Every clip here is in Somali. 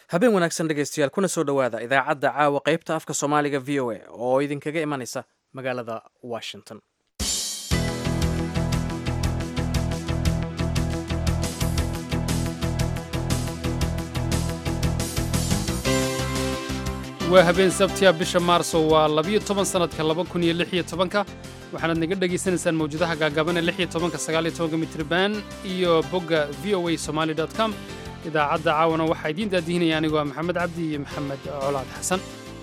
habeen wanaagsan dhegaystayaal kuna soo dhowaada idaacadda caawa qaybta afka soomaaliga v o a oo idinkaga imanaysa magaalada washington waa habeen sabtiya bisha maarso waa labiyo toban sannadka laba kun iyo lix iyo tobanka waxaanaad naga dhegaysanaysaan mawjadaha gaagabane lix iyo tobanka sagaal iyo tobanka mitriban iyo bogga v o a somali dot com idaacadda caawana waxaa idiin daadihinaya anigoo ah maxamed cabdi iyo maxamed colaad xasan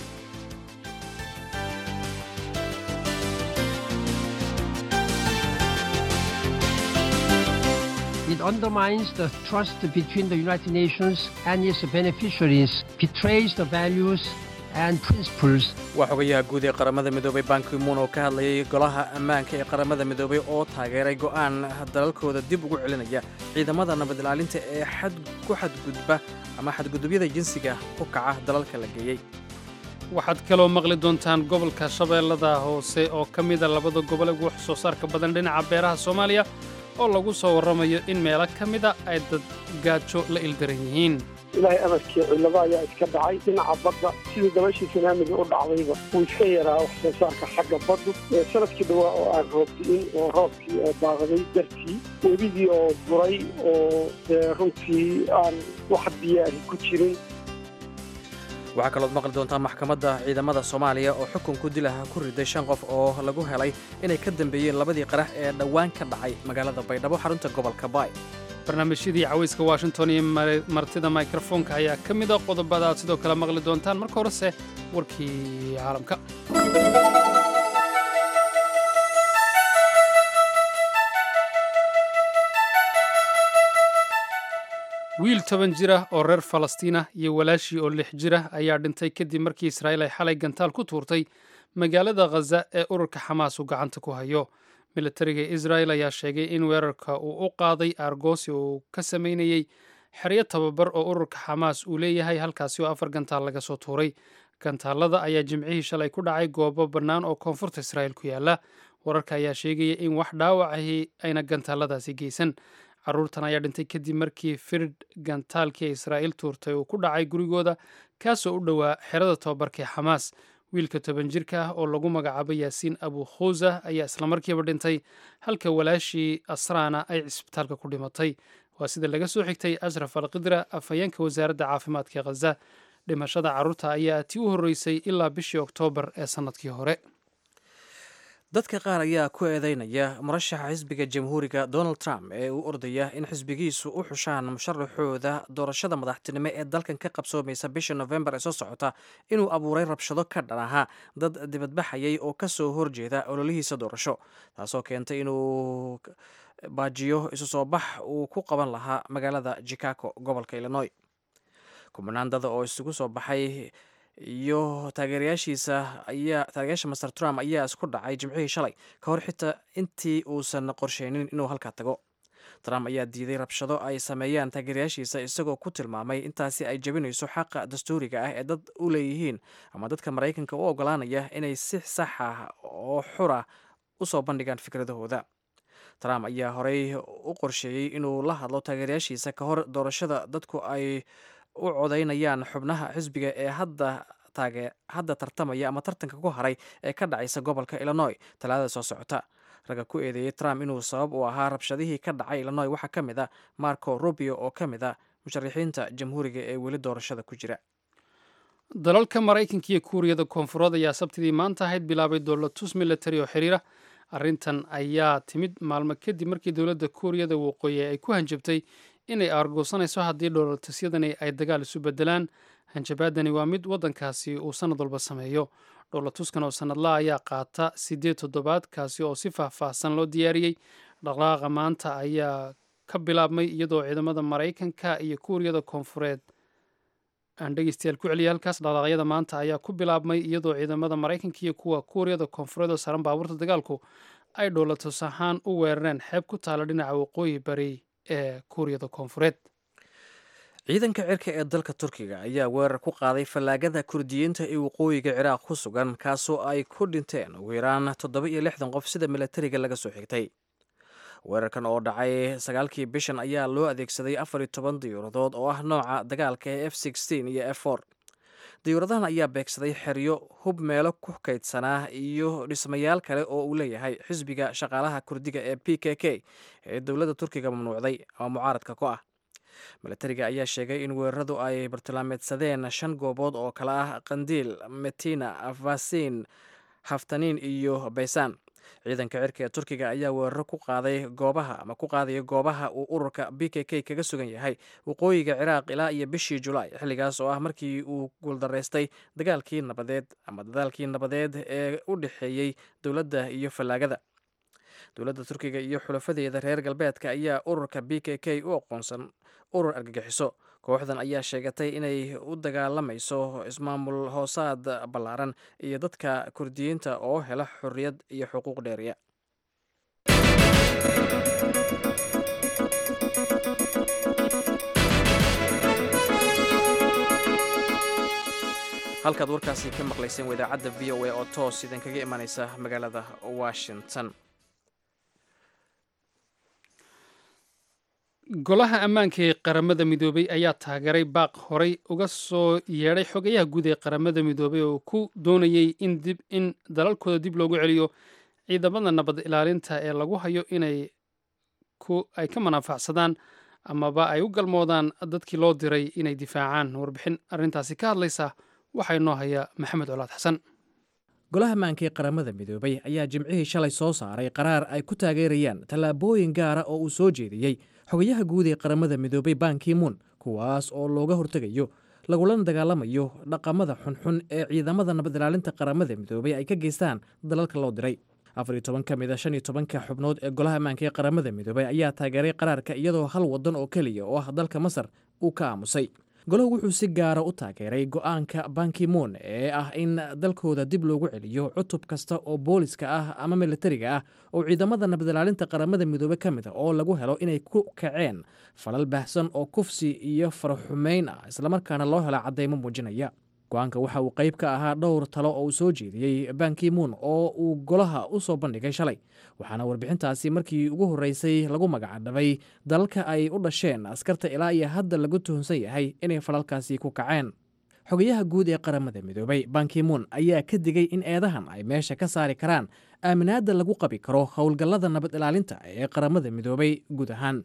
It undermines the trust between the United Nations and its beneficiaries, betrays the values and principles waa xogayaha guud ee qaramada midoobay bankimuun oo ka hadlayay golaha ammaanka ee qaramada midoobay oo taageeray go'aan dalalkooda dib ugu celinaya ciidamada nabad ilaalinta ee ku xadgudba ama xadgudubyada jinsiga ku kaca dalalka la geeyey waxaad kaloo maqli doontaan gobolka shabeellada hoose oo ka mida labada gobol ugu wax soo saarka badan dhinaca beeraha soomaaliya oo lagu soo warramayo in meelo ka mida ay dad gaajo la ildaran yihiin ilaahay amarkii cillado ayaa iska dhacay dhinaca badda sidii dabashii sanaamiga u dhacdayba wuu iska yaraa wax soo saarka xagga baddu sanadkii dhawaa oo aan roobdi'in oo roobkii oo baaqday dartii webigii oo guray oo runtii aan wax biyaari ku jirin waxaa kalood maqli doontaa maxkamadda ciidamada soomaaliya oo xukunku dilaha ku riday shan qof oo lagu helay inay ka dambeeyeen labadii qarax ee dhowaan ka dhacay magaalada baydhabo xarunta gobolka baay barnaamijyadii cawayska washington iyo martida mikrofoonka ayaa ka mida qodobada aad sidoo kale maqli doontaan marka horese warkii caalamka wiil toban jira oo reer falastiina iyo walaashii oo lix jira ayaa dhintay kadib markii israa'iil ay xalay gantaal ku tuurtay magaalada khaza ee ururka xamaas uu gacanta ku hayo militariga israa'el ayaa sheegay in weerarka uu u qaaday aargoosi uu ka samaynayey xeryo tababar oo ururka xamaas uu leeyahay halkaasi oo afar gantaal laga soo tuuray gantaalada ayaa jimcihii shalay ku dhacay goobo bannaan oo koonfurta israa'il ku yaala wararka ayaa sheegaya in wax dhaawacahi ayna gantaaladaasi geysan carruurtan ayaa dhintay kadib markii firid gantaalkii israa'iil tuurtay uu ku dhacay gurigooda kaasoo u dhowaa xerada tababarka ee xamaas wiilka toban jirka ah oo lagu magacaabo yaasiin abu khuusa ayaa islamarkiiba dhintay halka walaashii asraana ay cisbitaalka ku dhimatay waa sida laga soo xigtay ashraf alqidra afhayeenka wasaaradda caafimaadka khaza dhimashada carruurta ayaa tii u horreysay ilaa bishii oktoobar ee sannadkii hore dadka qaar ayaa ku eedeynaya murashaxa xisbiga jamhuuriga donald trump ee uu ordaya in xisbigiisu u xushaan musharaxooda doorashada madaxtinimo ee dalkan ka qabsoomaysa bisha nofembar ee soo socota inuu abuuray rabshado ka dhan ahaa dad dibadbaxayay oo ka soo horjeeda ololihiisa doorasho taasoo keentay inuu baajiyo isu soo bax uu ku qaban lahaa magaalada chicago gobolka illinois kumanaan dada oo isugu soo baxay iyo taageerayaashiisa ayaa taageerayaasha master trump ayaa isku dhacay jimcihii shalay ka hor xitaa intii uusan qorsheynin inuu halkaa tago trump ayaa diiday rabshado ay sameeyaan taageerayaashiisa isagoo ku tilmaamay intaasi ay jebinayso xaqa dastuuriga ah ee dad u leeyihiin ama dadka maraykanka u ogolaanaya inay si sax ah oo xura u soo bandhigaan fikradahooda trump ayaa horey u qorsheeyey inuu la hadlo taageerayaashiisa ka hor doorashada dadku ay u codaynayaan xubnaha xisbiga ee hadda taage hadda tartamaya ama tartanka ku haray ee ka dhacaysa gobolka illinois talaadada soo socota ragga ku eedeeyey trump inuu sabab u ahaa rabshadihii ka dhacay illinois waxaa ka mid a marco rubio oo ka mid a musharaxiinta jamhuuriga ee weli doorashada ku jira dalalka maraykanka iyo kuuriyada koonfureed ayaa sabtidii maanta ahayd bilaabay dowlatus military oo xiriira arrintan ayaa timid maalmo kadib markii dowladda kuuriyada waqooyi ay ku hanjabtay inay aargoosanayso haddii dhowlatusyadani ay dagaal isu bedelaan hanjabaadani waa mid waddankaasi uu sannad walba sameeyo dhowlatuskan oo sannadlaha ayaa qaata siddeed toddobaad kaasi oo si faahfaahsan loo diyaariyey dhaqdhaqaaqa maanta ayaa ka bilaabmay iyadoo ciidamada maraykanka iyo kuuriyada koonfureed aan dhegeystayaal ku celiya halkaas dhaqdhaqaaqyada maanta ayaa ku bilaabmay iyadoo ciidamada maraykanka iyo kuwa kuuriyada koonfureed oo saaran baabuurta dagaalku ay dhowlatus ahaan u weerareen xeeb ku taala dhinaca waqooyi bari ee kuuriyada koonfureed ciidanka cirka ee dalka turkiga ayaa weerar ku qaaday fallaagada kurdiyiinta ee waqooyiga ciraaq ku sugan kaasoo ay ku dhinteen ugu yaraan toddoba iyo lixdan qof sida milatariga laga soo xigtay weerarkan oo dhacay sagaalkii bishan ayaa loo adeegsaday afar iyo toban diyuuradood oo ah nooca dagaalka ee f sixteen iyo f four diyuuradahan ayaa beegsaday xeryo hub meelo ku kaydsanaa iyo dhismayaal kale oo uu leeyahay xisbiga shaqaalaha kurdiga ee p k k ee dowladda turkiga mamnuucday oo mucaaradka ku ah milatariga ayaa sheegay in weeraradu ay bartilmaameedsadeen shan goobood oo kale ah qandiil metina vasin haftaniin iyo baysaan ciidanka cirka ee turkiga ayaa weeraro ku qaaday goobaha ama ku qaadaya goobaha uu ururka b k k kaga sugan yahay waqooyiga ciraaq ilaa iyo bishii julaay xilligaas oo ah markii uu guuldaraystay dagaalkii nabadeed ama dadaalkii nabadeed ee u dhexeeyey dowladda iyo fallaagada dowladda turkiga iyo xulafadeeda reer galbeedka ayaa ururka b k k u aqoonsan urur argagixiso kooxdan ayaa sheegatay inay u dagaalamayso ismaamul hoosaad ballaaran iyo dadka kurdiyiinta oo hela xorriyad iyo xuquuq dheeriya halkaad warkaasi ka maqlayseen waa idaacadda v o a oo toos idinkaga imanaysa magaalada washington golaha ammaanka ee qaramada midoobay ayaa taageeray baaq horey uga soo yeedhay xogayaha guud ee qaramada midoobay oo ku doonayey in dib in dalalkooda dib loogu celiyo ciidamada nabad ilaalinta ee lagu hayo inay ay ka manaafacsadaan amaba ay u galmoodaan dadkii loo diray inay difaacaan warbixin arrintaasi ka hadlaysa waxaa inoo haya maxamed colaad xasan golaha ammaanka ee qaramada midoobay ayaa jimcihii shalay soo saaray qaraar ay ku taageerayaan tallaabooyin gaara oo uu soo jeediyey xogayaha guud ee qaramada midoobay bankimuun kuwaas oo looga hortegayo lagulana dagaalamayo dhaqamada xunxun ee ciidamada nabad ilaalinta qaramada midoobay ay ka geystaan dalalka loo diray afar iyo toban ka mid a shan iyo tobanka xubnood ee golaha ammaanka ee qaramada midoobay ayaa taageeray qaraarka iyadoo hal waddan oo keliya oo ah dalka masar uu ka aamusay golahu wuxuu si gaara u taageeray go-aanka bankimoon ee ah in dalkooda dib loogu celiyo cutub kasta oo booliska ah ama militariga ah oo ciidamada nabadilaalinta qaramada midoobe ka mid a oo lagu helo inay ku kaceen falal baahsan oo kufsi iyo faraxumeyn ah islamarkaana loo helo caddaymo muujinaya go-aanka waxa uu qayb ka ahaa dhowr talo oo uu soo jeediyey bankimuun oo uu golaha u soo bandhigay shalay waxaana warbixintaasi markii ugu horreysay lagu magacdhabay dalalka ay u dhasheen askarta ilaa iyo hadda lagu tuhunsan yahay inay falalkaasi ku kaceen xogayaha guud ee qaramada midoobay bankimuun ayaa ka digay in eedahan ay meesha ka saari karaan aaminaadda lagu qabi karo howlgallada nabad ilaalinta ee qaramada midoobay guud ahaan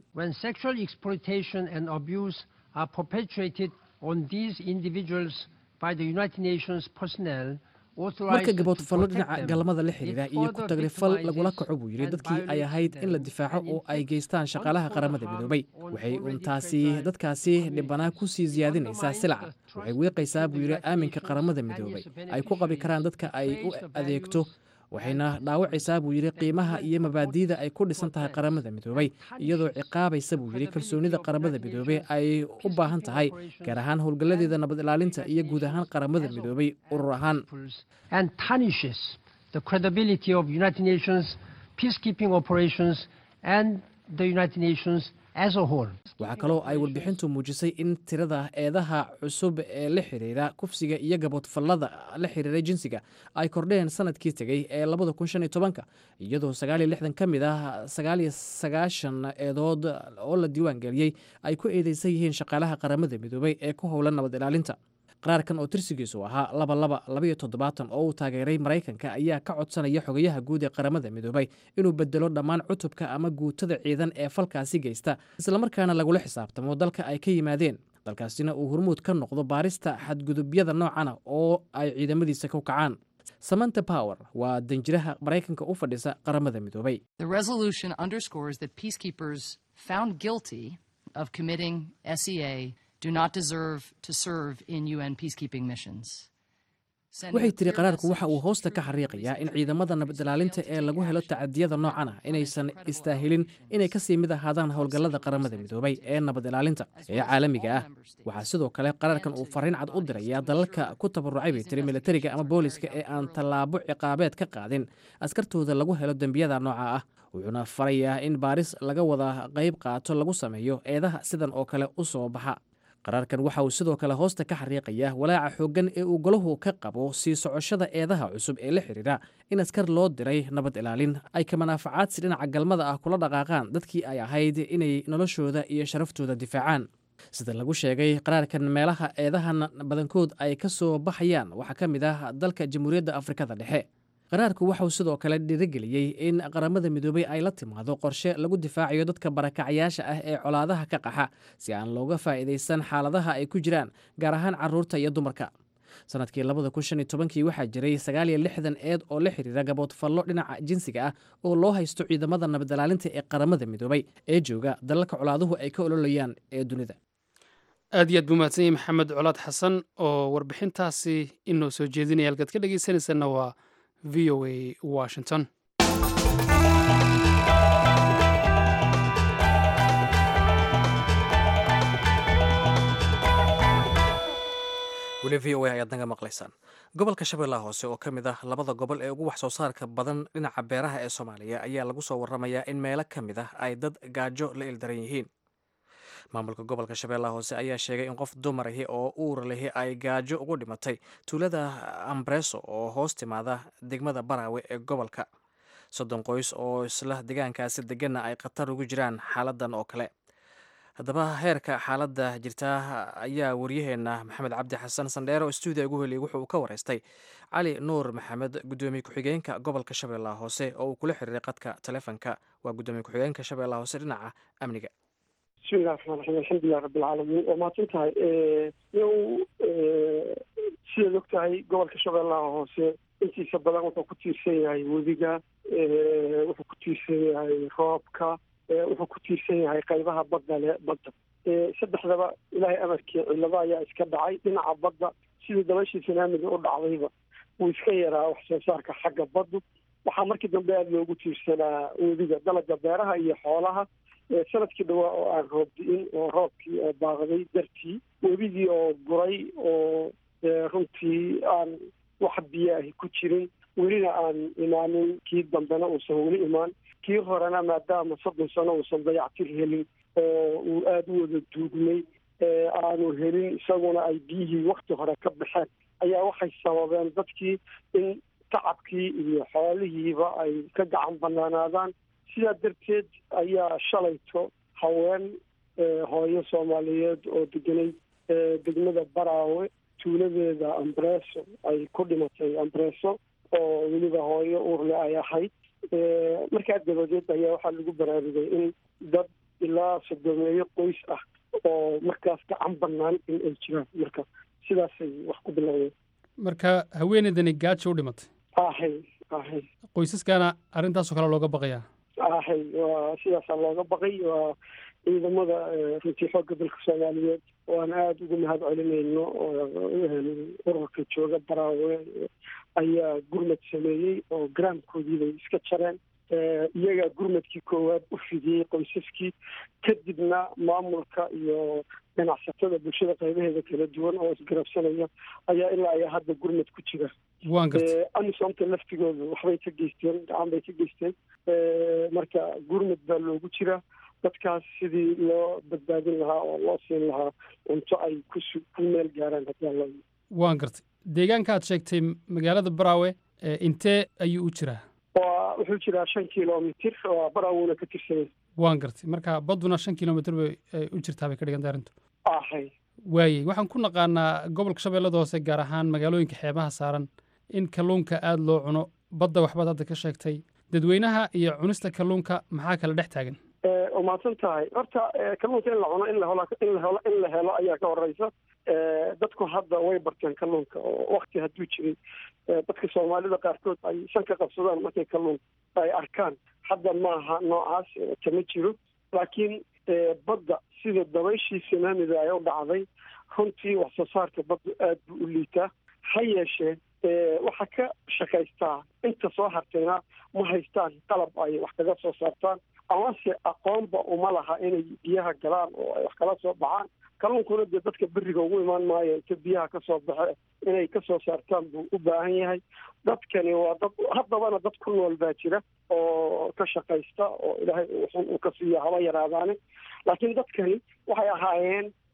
marka gaboodfallo dhinaca galmada la xiriira iyo ku tagrifal lagula kaco buu yidhi dadkii ay ahayd in la difaaco oo ay geystaan shaqaalaha qaramada midoobay waxay uun taasi dadkaasi dhibanaa ku sii siyaadinaysaa silaca waxay wiiqaysaa buu yidhi aaminka qaramada midoobay ay ku qabi karaan dadka ay u adeegto waxayna dhaawacaysaa buu yidhi qiimaha iyo mabaadi'da ay ku dhisan tahay qaramada midoobay iyadoo ciqaabaysa buu yidhi kalsoonida qaramada midoobey ay u baahan tahay gaar ahaan howlgalladeeda nabad ilaalinta iyo guud ahaan qaramada midoobay urur ahaan waxaa kaloo ay warbixintu muujisay in tirada eedaha cusub ee la xiriira kufsiga iyo gaboodfallada la xiriira jinsiga ay kordheen sanadkii tegey ee labada kun shan iyo tobanka iyadoo sagaal iyo lixdan ka mid ah sagaal iyo sagaashan eedood oo la diiwaan geliyey ay ku eedeysan yihiin shaqaalaha qaramada midoobay ee ku howlan nabad ilaalinta qaraarkan oo tirsigiisu ahaa laba laba labaiyo toddobaatan oo uu taageeray maraykanka ayaa ka codsanaya xogayaha guud ee qaramada midoobay inuu bedelo dhammaan cutubka ama guutada ciidan ee falkaasi geysta islamarkaana lagula xisaabtamo dalka ay ka yimaadeen dalkaasina uu hormuud ka noqdo baarista xadgudubyada noocana oo ay ciidamadiisa ku kacaan samanta power waa danjiraha maraykanka u fadhisa qaramada midoobay waxay tiri qaraarku waxa uu hoosta ka xariiqayaa in ciidamada nabad ilaalinta ee lagu helo tacadiyada noocan ah inaysan istaahilin inay kasii mid ahaadaan howlgallada qaramada midoobay ee nabad ilaalinta ee caalamiga ah waxaa sidoo kale qaraarkan uu fariin cad u diraya dalalka ku tabarucay bay tiri militariga ama booliska ee aan tallaabo ciqaabeed ka qaadin askartooda lagu helo dembiyada nooca ah wuxuuna farayaa in baaris laga wada qayb qaato lagu sameeyo eedaha sidan oo kale u soo baxa qaraarkan waxa uu sidoo kale hoosta ka xariiqaya walaaca xooggan ee uu golahu ka qabo sii socoshada eedaha cusub ee la xidhiidha in askar loo diray nabad ilaalin ay ka manaafacaadsi dhinaca galmada ah kula dhaqaaqaan dadkii ay ahayd inay noloshooda iyo sharaftooda difaacaan sida lagu sheegay qaraarkan meelaha eedahan badankood ay ka soo baxayaan waxaa ka mid ah dalka jamhuuriyadda afrikada dhexe qaraarku waxauu sidoo kale dhiirigeliyey in qaramada midoobay ay la timaado qorshe lagu difaacayo dadka barakacyaasha ah ee colaadaha ka qaxa si aan looga faa'iidaysan xaaladaha ay ku jiraan gaar ahaan carruurta iyo dumarka sanadkii labada kun shan iyo tobankii waxaa jiray sagaal iyo lixdan eed oo la xiriira gaboodfallo dhinaca jinsiga ah oo loo haysto ciidamada nabadilaalinta ee qaramada midoobay ee jooga dalalka colaaduhu ay ka ololayaan ee dunida aad iyo aad buu mahadsan yahay maxamed colaad xasan oo warbixintaasi inoo soo jeedinaya halkaad ka dhegeysanaysanna waa v o a washington weli v o a ayaad naga maqlaysaan gobolka shabeellaha hoose oo ka mid ah labada gobol ee ugu wax soo saarka badan dhinaca beeraha ee soomaaliya ayaa lagu soo waramayaa in meelo ka mid ah ay dad gaajo la ildaran yihiin maamulka gobolka shabeellaha hoose ayaa sheegay in qof dumarahi oo uur lihi ay gaajo ugu dhimatay tuulada ambreso oo hoos timaada degmada baraawe ee gobolka soddon qoys oo isla deegaankaasi deganna ay khatar ugu jiraan xaaladan oo kale haddaba heerka xaaladda jirta ayaa waryaheena maxamed cabdi xasan sandheere oo stuudiya ugu heliyay wuxuu ka wareystay cali nuur maxamed gudoomiye ku-xigeenka gobolka shabeellaha hoose oo uu kula xiriiray qadka taleefonka waa gudoomiye ku-xigeenka shabeellaha hoose dhinaca amniga bismillahi raxmaan raxiim alxamdulilah rabbilcaalamiin waa mahadsan tahay yow sidaad og tahay gobolka shabeellaha hoose intiisa badan wuxuu ku tiirsan yahay webiga wuxuu ku tiirsan yahay roobka wuxuu ku tiirsan yahay qaybaha badda le badda saddexdaba ilaahay amarkii cillado ayaa iska dhacay dhinaca badda sidii dabashii sanaamiga u dhacdayba wuu iska yaraa wax soo saarka xagga baddu waxaa markii dambe aada loogu tiirsanaa webiga dalaga beeraha iyo xoolaha sanadkii dhawaa oo aan roob di-in oo roobkii oo baaqday dartii webigii oo guray oo runtii aan wax biyo ahi ku jirin welina aan imaanin kii dambena uusan weli imaan kii horena maadaama soddon sano uusan dayactir helin oo uu aada u wada duugmay aanu helin isaguna ay biyihii wakti hore ka baxeen ayaa waxay sababeen dadkii in tacabkii iyo xoolihiiba ay ka gacan banaanaadaan sidaa darteed ayaa shalayto haween hooyo soomaaliyeed oo deganay degmada baraawe tuuladeeda ambreso ay ku dhimatay ambreso oo weliba hooyo uurle ay ahayd markaa dabadeed ayaa waxaa lagu baraarugay in dad ilaa sodomeeyo qoys ah oo markaas gacan banaan in ay jiraan marka sidaasay wax ku bilowdeen marka haweeneydani gaajo u dhimatay ahay ahay qoysaskana arrintaasoo kale looga baqayaa ahay waa sidaasaa looga baqay waa ciidamada runtii xoogga dalka soomaaliyeed oo aan aada ugu mahad celinayno ururka jooga baraawe ayaa gurmad sameeyey oo garaamkoodii bay iska jareen iyagaa gurmadkii koowaad u fidiyey qoysaskii kadibna maamulka iyo ganacsatada bulshada qaybaheeda kala duwan oo isgarabsanaya ayaa ilaa ayaa hadda gurmad ku jira waan gartay amisomta laftigooda waxbay ka geysteen gacan bay ka geysteen marka gurmad baa loogu jira dadkaas sidii loo badbaadin lahaa oo loo siin lahaa cunto ay kusu ku meel gaaraan hadaa loo waan gartay deegaanka aad sheegtay magaalada baraawe intee ayuu u jiraa waa wuxuu jiraa shan kilomitir waa baraawuna ka tirsanya waan gartay marka badduna shan kilomitr bay u jirtaa bay ka dhigantay arrintu ahay waayey waxaan ku naqaanaa gobolka shabeellada hoose gaar ahaan magaalooyinka xeebaha saaran in kalluunka aada loo cuno badda waxbaad hadda ka sheegtay dadweynaha iyo cunista kalluunka maxaa kala dhex taagan waa mahadsan tahay horta kalluunka in la cuno in lahelo in la helo in la helo ayaa ka horeysa dadku hadda way barteen kalluunka oo wakti hadduu jiray dadka soomaalida qaarkood ay shan ka qabsadaan markay kalluun ay arkaan hadda maaha noocaas kama jiro laakiin badda sida dabayshii sanaamida ay u dhacday runtii wax soo saarka baddu aad buu u liitaa ha yeeshee waxaa ka shakaystaa inta soo hartayna ma haystaan qalab ay wax kaga soo saartaan amase aqoonba uma laha inay biyaha galaan oo ay wax kala soo baxaan kalluunkuna dee dadka beriga ugu imaan maayo inta biyaha kasoo baxe inay kasoo saartaan buu u baahan yahay dadkani waa dad haddabana dad ku nool baa jira oo ka shaqaysta oo ilaahay xun uu ka siiya haba yaraadaane laakiin dadkani waxay ahaayeen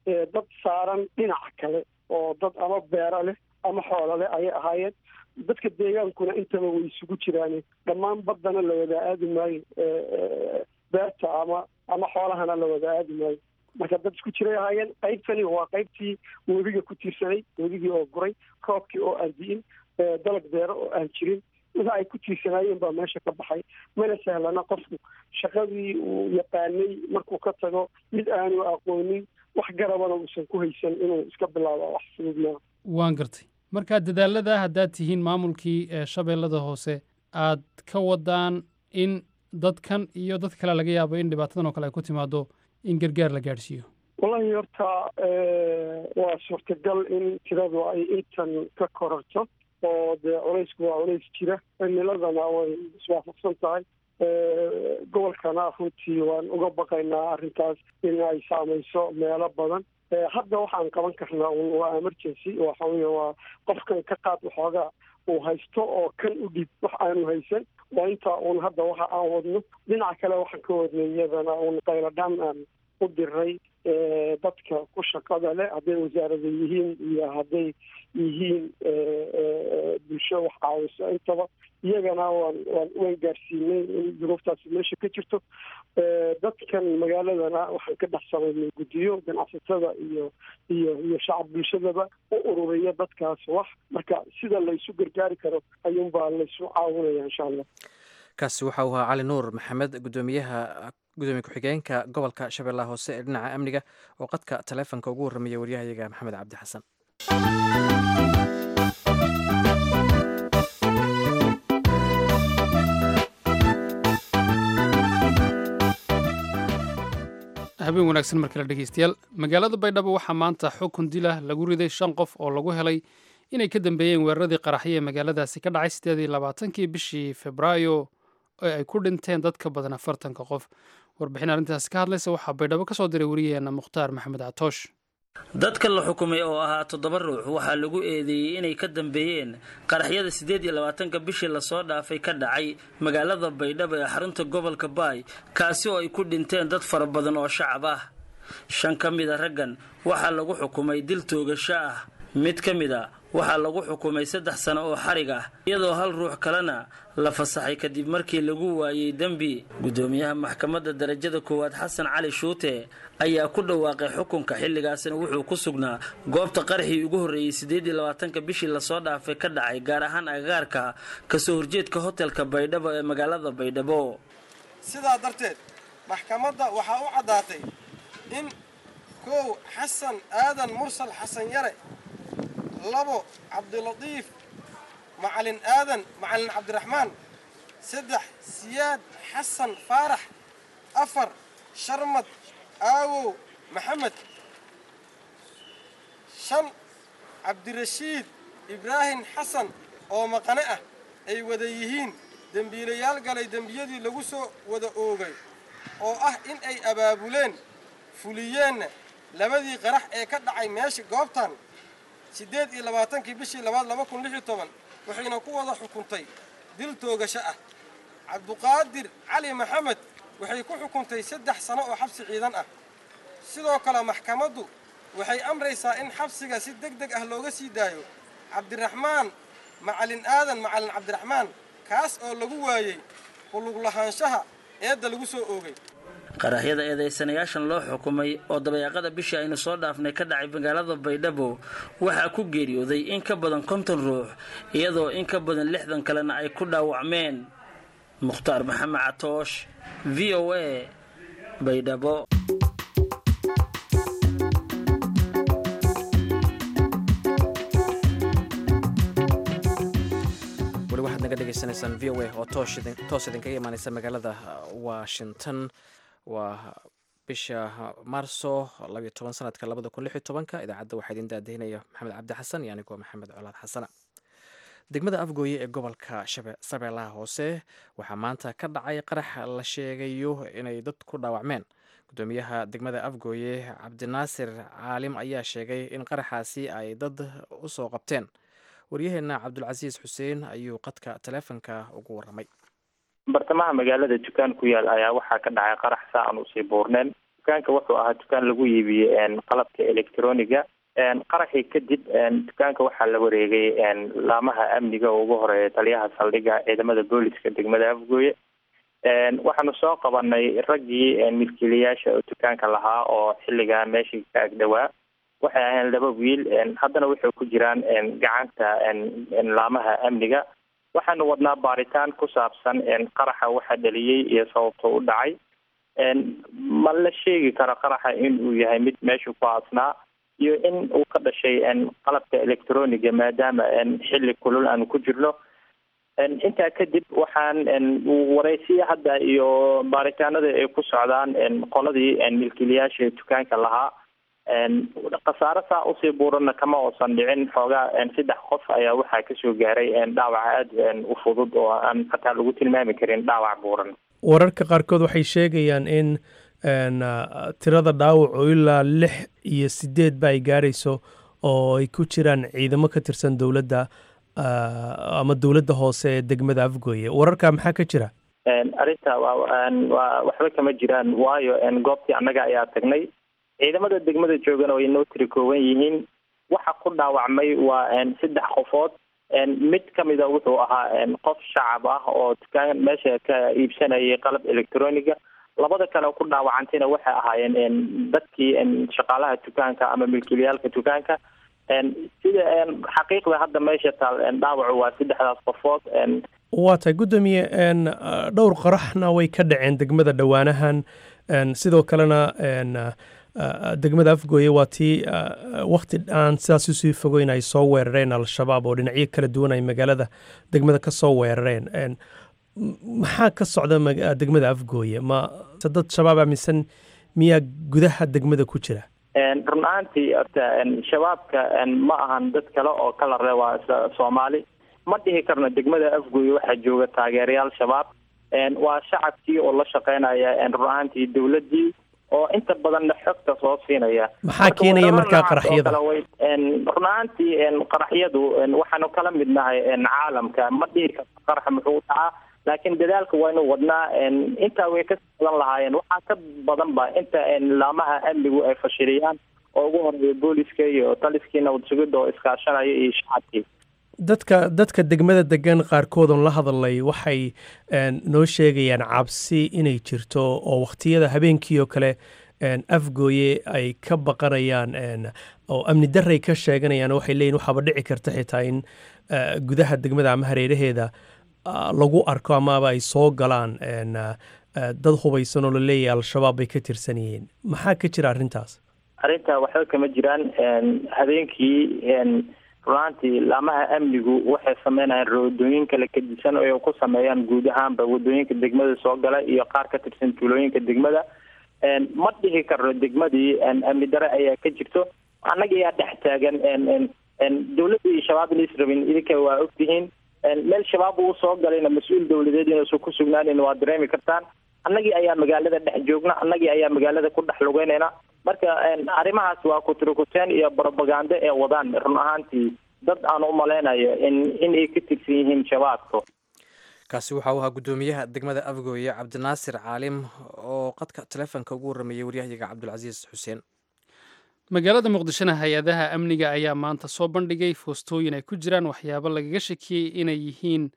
dad saaran dhinaca kale oo dad ama beero leh ama xoolo leh ayay ahaayeen dadka deegaankuna intaba way isugu jiraan dhammaan baddana la wada aadi maayo beerta ama ama xoolahana la wada aadi maayo marka dad isku jiray ahaayeen qaybtani waa qaybtii webiga ku tiirsanay webigii oo guray roobkii oo aan di'in dalag beero oo aan jirin wixii ay ku tiirsanaayeen baa meesha ka baxay mana sahlana qofku shaqadii uu yaqaanay markuu ka tago mid aanu aqoonin wax garabana uusan ku haysan inuu iska bilaabo wax fudud maa waan gartay marka dadaalada haddaad tihiin maamulkii shabeellada hoose aad ka wadaan in dadkan iyo dad kale laga yaabo in dhibaatadan oo kale ay ku timaado in gargaar la gaadhsiiyo wallahi horta waa suurtagal in tiradu ay intan ka korarto oo dee culaysku waa culays jira cimiladana way iswaafaqsan tahay gobolkana runtii waan uga baqaynaa arrintaas in ay saamayso meelo badan hadda waxaan qaban karnaa un waa emergency waxa weeye waa qofkan ka qaad waxoogaa uu haysto oo kan u dhib wax aanu haysan waa intaa uun hadda waxa aan wadno dhinaca kale waxaan ka wadnay iyadana uun qayladhaan aan u diray dadka ku shaqada leh hadday wasaarada yihiin iyo hadday yihiin bulsho wax caawiso intaba iyagana waan waan waan gaarsiinay in duruuftaasi meesha ka jirto dadkan magaaladana waxaan ka dhex samaynay guddiyo ganacsatada iyo iyo iyo shacab bulshadaba u ururiya dadkaas wax marka sida laysu gargaari karo ayuunbaa laysu caawinaya insha allah kaasi waxa uu ahaa cali nuur maxamed gudoomiyaha gudoomiye ku-xigeenka gobolka shabeellaha hoose ee dhinaca amniga oo qadka taleefonka ugu warramaya waryahayaga maxamed cabdi xasan habeen wanaagsan mar kale dhegeystayaal magaalada baydhabo waxaa maanta xukun dila lagu riday shan qof oo lagu helay inay ka dambeeyeen weeraradii qaraxyo ee magaaladaasi ka dhacay sideed iyo labaatankii bishii febraayo ee ay ku dhinteen dad ka badan afartanka qof warbixin arrintaasi ka hadlaysa waxaa baydhabo kasoo diray wariyaheena mukhtaar maxamed catoosh dadka la xukumay oo ahaa toddoba ruux waxaa lagu eedeeyey inay ka dambeeyeen qaraxyada siddeed iyo labaatanka bishii lasoo dhaafay ka dhacay magaalada baydhabo ee xarunta gobolka baay kaasi oo ay ku dhinteen dad fara badan oo shacab ah shan ka mid a raggan waxaa lagu xukumay dil toogasho ah mid ka mid a waxaa lagu xukumay saddex sano oo xarig ah iyadoo hal ruux kalena la fasaxay kadib markii lagu waayey dembi guddoomiyaha maxkamadda darajada koowaad xasan cali shuute ayaa ku dhawaaqay xukunka xilligaasina wuxuu ku sugnaa goobta qaraxii ugu horreeyey siddeed iyo labaatanka bishii lasoo dhaafay ka dhacay gaar ahaan agagaarka kasoo horjeedka hotelka baydhabo ee magaalada baydhabo sidaa darteed maxkamadda waxaa u caddaatay in kow xasan aadan mursal xasan yare labo cabdilatiif macalin aadan macalin cabdiraxmaan saddex siyaad xasan faarax afar sharmad aawow maxamed shan cabdirashiid ibraahim xasan oo maqane ah ay wada yihiin dembiilayaal galay dembiyadii lagu soo wada oogay oo ah in ay abaabuleen fuliyeenna labadii qarax ee ka dhacay meesha goobtan siddeed iyo labaatankii bishii labaad laba kun lix iyo toban waxayna ku wada xukuntay dil toogasho ah cabduqaadir cali maxamed waxay ku xukuntay saddex sano oo xabsi ciidan ah sidoo kale maxkamaddu waxay amraysaa in xabsiga si deg deg ah looga sii daayo cabdiraxmaan macalin aadan macalin cabdiraxmaan kaas oo lagu waayey kulug lahaanshaha eedda lagu soo oogay qaraxyada eedaysanayaashan loo xukumay oo dabayaaqada bishii aynu soo dhaafnay ka dhacay magaalada baydhabo waxaa ku geeriyooday in ka badan konton ruux iyadoo in ka badan lixdan kalena ay ku dhaawacmeen mukhtaar maxamed catoosh v o a baydhabo weli waxaad naga dhegaysanaysaan v o a oo toos idinkaga imaaneysa magaalada washington waa bisha maarso labayo toban sanadka labada kun lix iyo tobanka idaacadda waxaa idin daadahinaya maxamed cabdi xasan iyo anigoo maxamed colaad xasana degmada afgooye ee gobolka shabeellaha hoose waxaa maanta ka dhacay qarax la sheegayo inay dad ku dhaawacmeen gudoomiyaha degmada afgooye cabdinaasir caalim ayaa sheegay in qaraxaasi ay dad usoo qabteen waryaheena cabdulcasiis xuseen ayuu qadka taleefonka ugu waramay bartamaha magaalada dukaan ku yaal ayaa waxaa ka dhacay qarax saa aan usii buurneen dukaanka wuxuu ahaa dukaan lagu iibiyey qalabka electroniga qaraxii kadib dukaanka waxaa la wareegay laamaha amniga oo ugu horeeya taliyaha saldhigga ciidamada booliska degmada afgooye waxaanu soo qabanay raggii milkiilayaasha oo dukaanka lahaa oo xilligaa meeshii ka agdhowaa waxay ahayn laba wiil haddana waxay ku jiraan gacanta laamaha amniga waxaanu wadnaa baaritaan ku saabsan qaraxa waxa dhaliyey iyo sababta u dhacay ma la sheegi karo qaraxa in uu yahay mid meeshu ku aasnaa iyo in uu ka dhashay qalabka electroniga maadaama xilli kulul aanu ku jirno intaa kadib waxaan waraysiya hadda iyo baaritaanada ay ku socdaan qoladii milkiilayaasha dukaanka lahaa khasaare saa usii buuranna kama uusan dhicin xoogaa saddex qof ayaa waxaa kasoo gaaray dhaawac aada u fudud oo aan hataa lagu tilmaami karin dhaawac buuran wararka qaarkood waxay sheegayaan in tirada dhaawacu ilaa lix iyo sideedba ay gaarayso oo ay ku jiraan ciidamo ka tirsan dowladda ama dowladda hoose ee degmada afgooye wararka maxaa ka jira arrinta waa waa waxba kama jiraan waayo goobtii annaga ayaa tagnay ciidamada degmada joogana way noo tiri kooban yihiin waxa ku dhaawacmay waa saddex qofood mid kamida wuxuu ahaa qof shacab ah oo dukaan meesha ka iibsanayay qalab electroniga labada kale ku dhaawacantayna waxay ahaayeen dadkii shaqaalaha dukaanka ama milkiilayaalka dukaanka sida xaqiiqda hadda meesha taal dhaawacu waa saddexdaas qofood waa tahay guddoomiye dhowr qaraxna way ka dhaceen degmada dhowaanahan sidoo kalena degmada afgooye waa tii wakti aan sidaas usii fogeyn ay soo weerareen al-shabaab oo dhinacyo kala duwan ay magaalada degmada ka soo weerareen maxaa ka socda degmada afgooye ma dad shabaab aaminsan miyaa gudaha degmada ku jira run ahaantii horta shabaabka ma ahan dad kale oo kala ree waa soomaali ma dhihi karno degmada afgooye waxaa jooga taageerayaal shabaab waa shacabkii oo la shaqeynaya run ahaantii dowladdii oo inta badanna xogta soo siinaya maxaa keenaya markaa qaraxyada run ahaantii qaraxyadu waxaanu kala mid nahay caalamka ma dhihi karno qarax muxuu dhacaa laakiin dadaalka waynu wadnaa intaa way ka badan lahaayeen waxaa ka badan ba inta laamaha amnigu ay fashiliyaan oo ugu horeeya booliska iyo taliskii nabad sugidda oo iskaashanaya iyo shacabkii dadka dadka degmada degan qaarkoodon la hadalay waxay noo sheegayaan cabsi inay jirto oo wakhtiyada habeenkii oo kale afgooye ay ka baqanayaan oo amni daray ka sheeganayaan waxay leeyihin waxaaba dhici karta xitaa in gudaha degmada ama hareeraheeda lagu arko amaaba ay soo galaan dad hubaysan oo la leeyahay al-shabaab bay ka tirsan yihiin maxaa ka jira arrintaas arrinta waxba kama jiraan habeenkii runaantii laamaha amnigu waxay sameynayaan wadooyin kala kadisan oo ku sameeyaan guud ahaanba wadooyinka degmada soo gala iyo qaar ka tirsan tuulooyinka degmada ma dhihi karno degmadii amni dare ayaa ka jirto annaga ayaa dhex taagan dowladda iyo shabaab inays rabin idinka waa ogtihiin meel shabaab uu soo galayna mas-uul dowladeed inuusan ku sugnaanin waa dareemi kartaan annagii ayaa magaalada dhex joogna annagii ayaa magaalada ku dhex lugeynayna marka arrimahaas waa kuturukuteen iyo brobagando ee wadaan run ahaantii dad aan u malaynayo in inay ka tirsan yihiin shabaabka kaasi waxa uu ahaa guddoomiyaha degmada afgooye cabdinaasir caalim oo qadka taleefonka ugu warrameeyey waryahyaga cabdulcasiis xuseen magaalada muqdishona hay-adaha amniga ayaa maanta soo bandhigay foostooyin ay ku jiraan waxyaabo lagaga shakiyey inay yihiin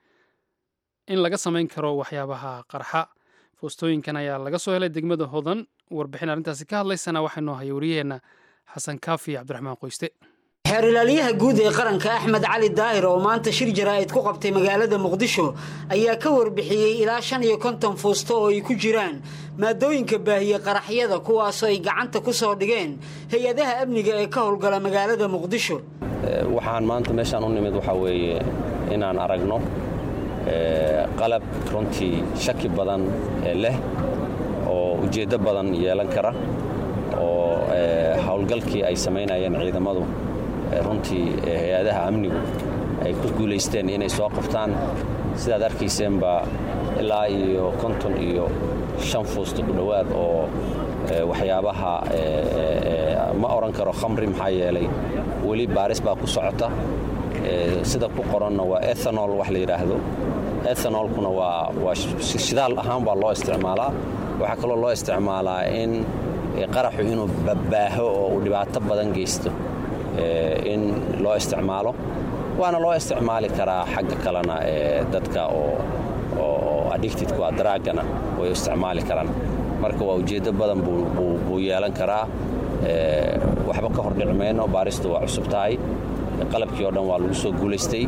in laga samayn karo waxyaabaha qarxa foostooyinkan ayaa laga soo helay degmada hodan warbixin arrintaasi ka hadlaysana waxaa noo haya wariyaheenna xasan kaafi cabdiraxmaan qoyste xeer ilaaliyaha guud ee qaranka axmed cali daahir oo maanta shir jaraa'id ku qabtay magaalada muqdisho ayaa ka warbixiyey ilaa shan iyo konton fuusto oo ay ku jiraan maadooyinka baahiye qaraxyada kuwaasoo ay gacanta ku soo dhigeen hay-adaha amniga ee ka howlgala magaalada muqdisho waxaan maanta meeshaan u nimid waxaa weeye inaan aragno qalab runtii shaki badan leh oo ujeeddo badan yeelan kara oo howlgalkii ay samaynayeen ciidamadu runtii hay-adaha amnigu ay ku guulaysteen inay soo qabtaan sidaad arkayseenba ilaa iyo konton iyo shan fuusto ku dhowaad oo waxyaabaha ma odhan karo khamri maxaa yeelay weli baaris baa ku socota sida ku qoranna waa ethanol wax la yidhaahdo ethanolkuna waa waa shidaal ahaan baa loo isticmaalaa waxaa kaloo loo isticmaalaa in qaraxu inuu babbaaho oo uu dhibaato badan geysto in loo isticmaalo waana loo isticmaali karaa xagga kalena dadka oo addicted ku ah daraagana way isticmaali karaan marka waa ujeeddo badan buu yeelan karaa waxba ka hordhici mayno baaristu waa cusub tahay qalabkii oo dhan waa lagu soo guulaystay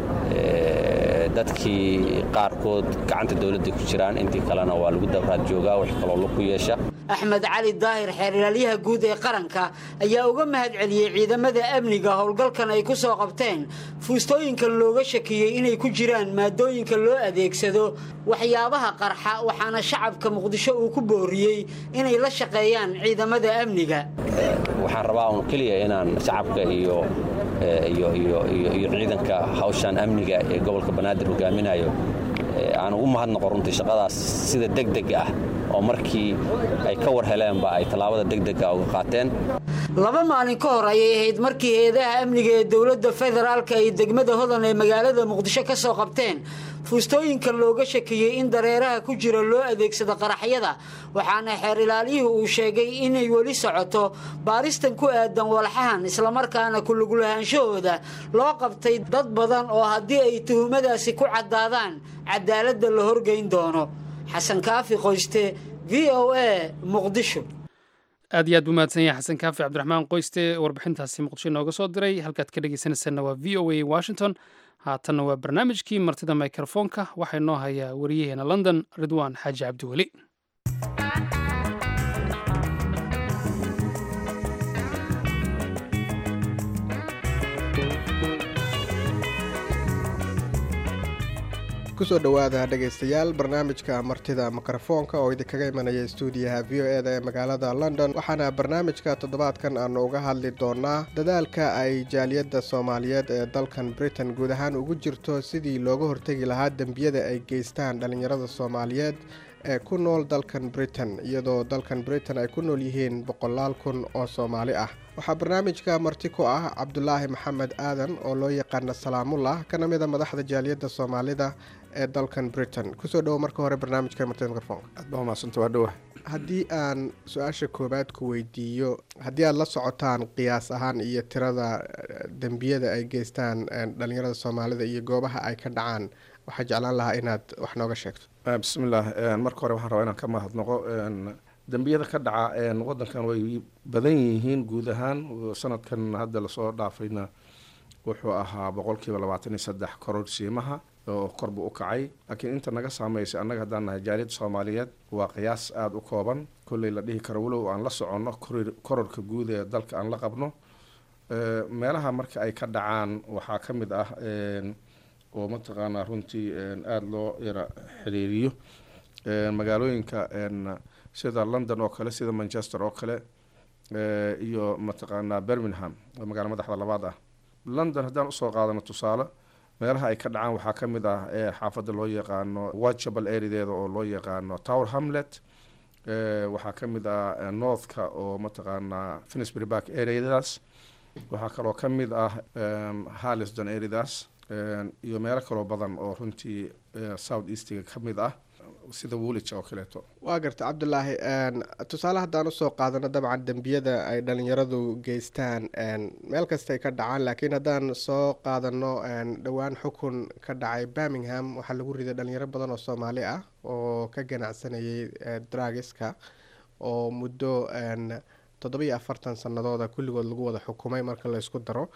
dadkii qaarkood gacanta dowladda ku jiraan intii kalena waa lagu dabraad joogaa wax kaloo laku yeesha axmed cali daahir xeerilaalyaha guud ee qaranka ayaa uga mahad celiyey ciidamada amniga howlgalkan ay ku soo qabteen fuustooyinkan looga shakiyey inay ku jiraan maadooyinka loo adeegsado waxyaabaha qarxa waxaana shacabka muqdisho uu ku booriyey inay la shaqeeyaan ciidamada amniga waxaan rabaa un keliya inaan shacabka iyo iyo ciidanka hawshan amniga ee gobolka banaadir hogaaminayo aan ugu mahadnaqo runtii shaqadaas sida degdeg ah oo markii ay ka war heleenba ay tallaabada degdega uga qaateen laba maalin ka hor ayay ahayd markii hay-adaha amniga ee dowladda federaalka ay degmada hodan ee magaalada muqdisho ka soo qabteen fuustooyinkan looga shakiyey in dareeraha ku jira loo adeegsado qaraxyada waxaana xeer ilaaliyuhu uu sheegay inay weli socoto baaristan ku aadan walxahan islamarkaana kulugulahaanshahooda loo qabtay dad badan oo haddii ay tuhumadaasi ku caddaadaan cadaaladda la horgeyn doono xasan kaafi qoyste v o a muqdisho aad iyo aad buu mahadsan yahay xasan kaafi cabdiraxmaan qoyste warbixintaasi muqdisho inooga soo diray halkaad ka dhegeysanaysaanna waa v o a washington haatanna waa barnaamijkii martida mikrofoonka waxaa inoo hayaa wariyaheena london ridwaan xaaji cabdiweli kusoo dhowaada dhegaystayaal barnaamijka martida mikrofoonka oo idinkaga imanaya stuudiyaha v o eda ee magaalada london waxaana barnaamijka toddobaadkan aanu uga hadli doonaa dadaalka ay jaaliyadda soomaaliyeed ee dalkan britain guud ahaan ugu jirto sidii looga hortegi lahaa dembiyada ay geystaan dhallinyarada soomaaliyeed ee ku nool dalkan britain iyadoo dalkan britain ay ku nool yihiin boqolaal kun oo soomaali ah waxaa barnaamijka marti ku ah cabdulaahi maxamed aadan oo loo yaqaana salaamullah kana mid a madaxda jaaliyadda soomaalida ee dalkan britain kusoo dhowo marka hore barnaamijka martida mikrofoonka aad baa umahadsanta waa dhowa haddii aan su-aasha koowaad ku weydiiyo haddii aada la socotaan qiyaas ahaan iyo tirada dembiyada ay geystaan dhalinyarada soomaalida iyo goobaha ay ka dhacaan waxaa jeclaan lahaa inaad wax nooga sheegto bismillaah marka hore waxaan rabaa inaan ka mahadnaqo dembiyada ka dhaca wadankan way badan yihiin guud ahaan sanadkan hadda lasoo dhaafayna wuxuu ahaa boqolkiiba labaatan iyo saddex kororsiimaha oo korbu u kacay laakiin inta naga saameysay annaga haddaan nahay jaaliyadda soomaaliyeed waa qiyaas aada u kooban kolley la dhihi karo walow aan la soconno kororka guud ee dalka aan la qabno meelaha marka ay ka dhacaan waxaa ka mid ah oo mataqaanaa runtii aada loo yara xiriiriyo magaalooyinka sida london oo kale sida manchester oo kale iyo mataqaanaa birmingham oo magaalo madaxda labaad ah london haddaan usoo qaadano tusaale meelaha ay ka dhacaan waxaa ka mid ah xaafadda loo yaqaano whitechapel areadeeda oo loo yaqaano tower hamlet waxaa ka mid ah northka oo mataqaanaa finisbury park areadaas waxaa kaloo ka mid ah harliston areadaas iyo meelo kaloo badan oo runtii south eastiga ka mid ah sida woolij oo kaleeto waa garta cabdulaahi tusaale haddaan usoo qaadano dabcan dembiyada ay dhalinyaradu geystaan meel kastay ka dhacaan laakiin haddaan soo qaadano dhowaan xukun ka dhacay birmingham waxaa lagu riday dhalinyaro badan oo soomaali ah oo ka ganacsanayay dragiska oo muddo toddobiyo afartan sanadooda kulligood lagu wada xukumay marka la isku daro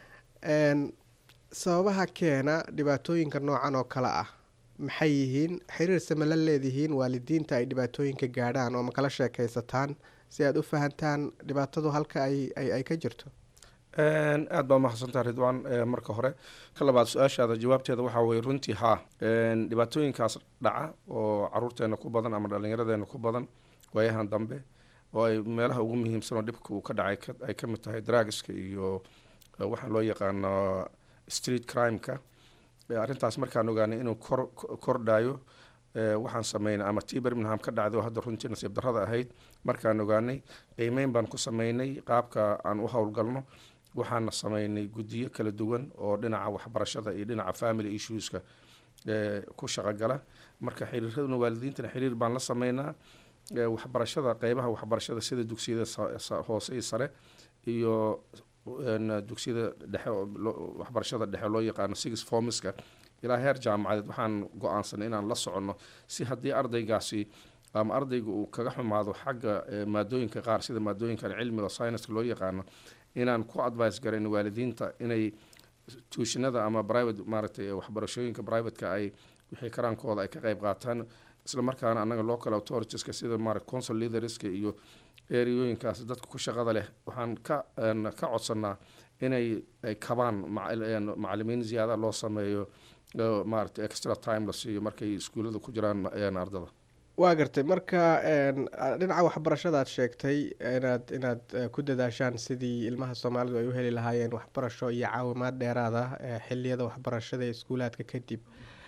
sababaha keena dhibaatooyinka noocan oo kale ah maxay yihiin xiriirse ma la leedihiin waalidiinta ay dhibaatooyinka gaadhaan oo ma kala sheekaysataan si aada u fahantaan dhibaatadu halka ay ka jirto aada baa umahadsantaa ridwaan marka hore ka labaad su-aashaada jawaabteeda waxaa weye runtii haa dhibaatooyinkaas dhaca oo caruurteena ku badan ama dhallinyaradeena ku badan waayahan dambe oo ay meelaha ugu muhiimsanoo dhibka uu ka dhacay ay ka mid tahay dragiska iyo waxaan loo yaqaano street crimeka arrintaas markaan ogaanay inuu kor kordhayo waxaan sameynay ama tii birmingham ka dhacday oo hadda runtii nasiib darrada ahayd markaan ogaanay qiimeyn baan ku sameynay qaabka aan u howlgalno waxaana sameynay guddiyo kala duwan oo dhinaca waxbarashada iyo dhinaca family issueska ku shaqogala marka xiriiraduna waalidiintana xiriir baan la sameynaa waxbarashada qeybaha waxbarashada sida dugsiyada hoose iyo sare iyo dugsiyada dhexe waxbarashada dhexe loo yaqaano six formiska ilaa heer jaamacadeed waxaan go-aansanay inaan la soconno si haddii ardaygaasi ama ardayga uu kaga xumaado xagga maadooyinka qaar sida maadooyinkan cilmiga scienska loo yaqaano inaan ku advice garayn waalidiinta inay tuushinada ama private maaragtay waxbarashooyinka privateka ay wixii karaankooda ay ka qeyb qaataan isla markaana annaga local authoritiska sida maarata consul leaderska iyo ereyooyinkaas dadka ku shaqada leh waxaan ka ka codsanaa inay ay kabaan macalimiin ziyaada loo sameeyo maarata extra time la siiyo markay iskuullada ku jiraan ardada waa gartay marka dhinaca waxbarashada aad sheegtay inaad inaad ku dadaashaan sidii ilmaha soomaalidu ay u heli lahaayeen waxbarasho iyo caawimaad dheeraada xiliyada waxbarashada ee iskuulaadka kadib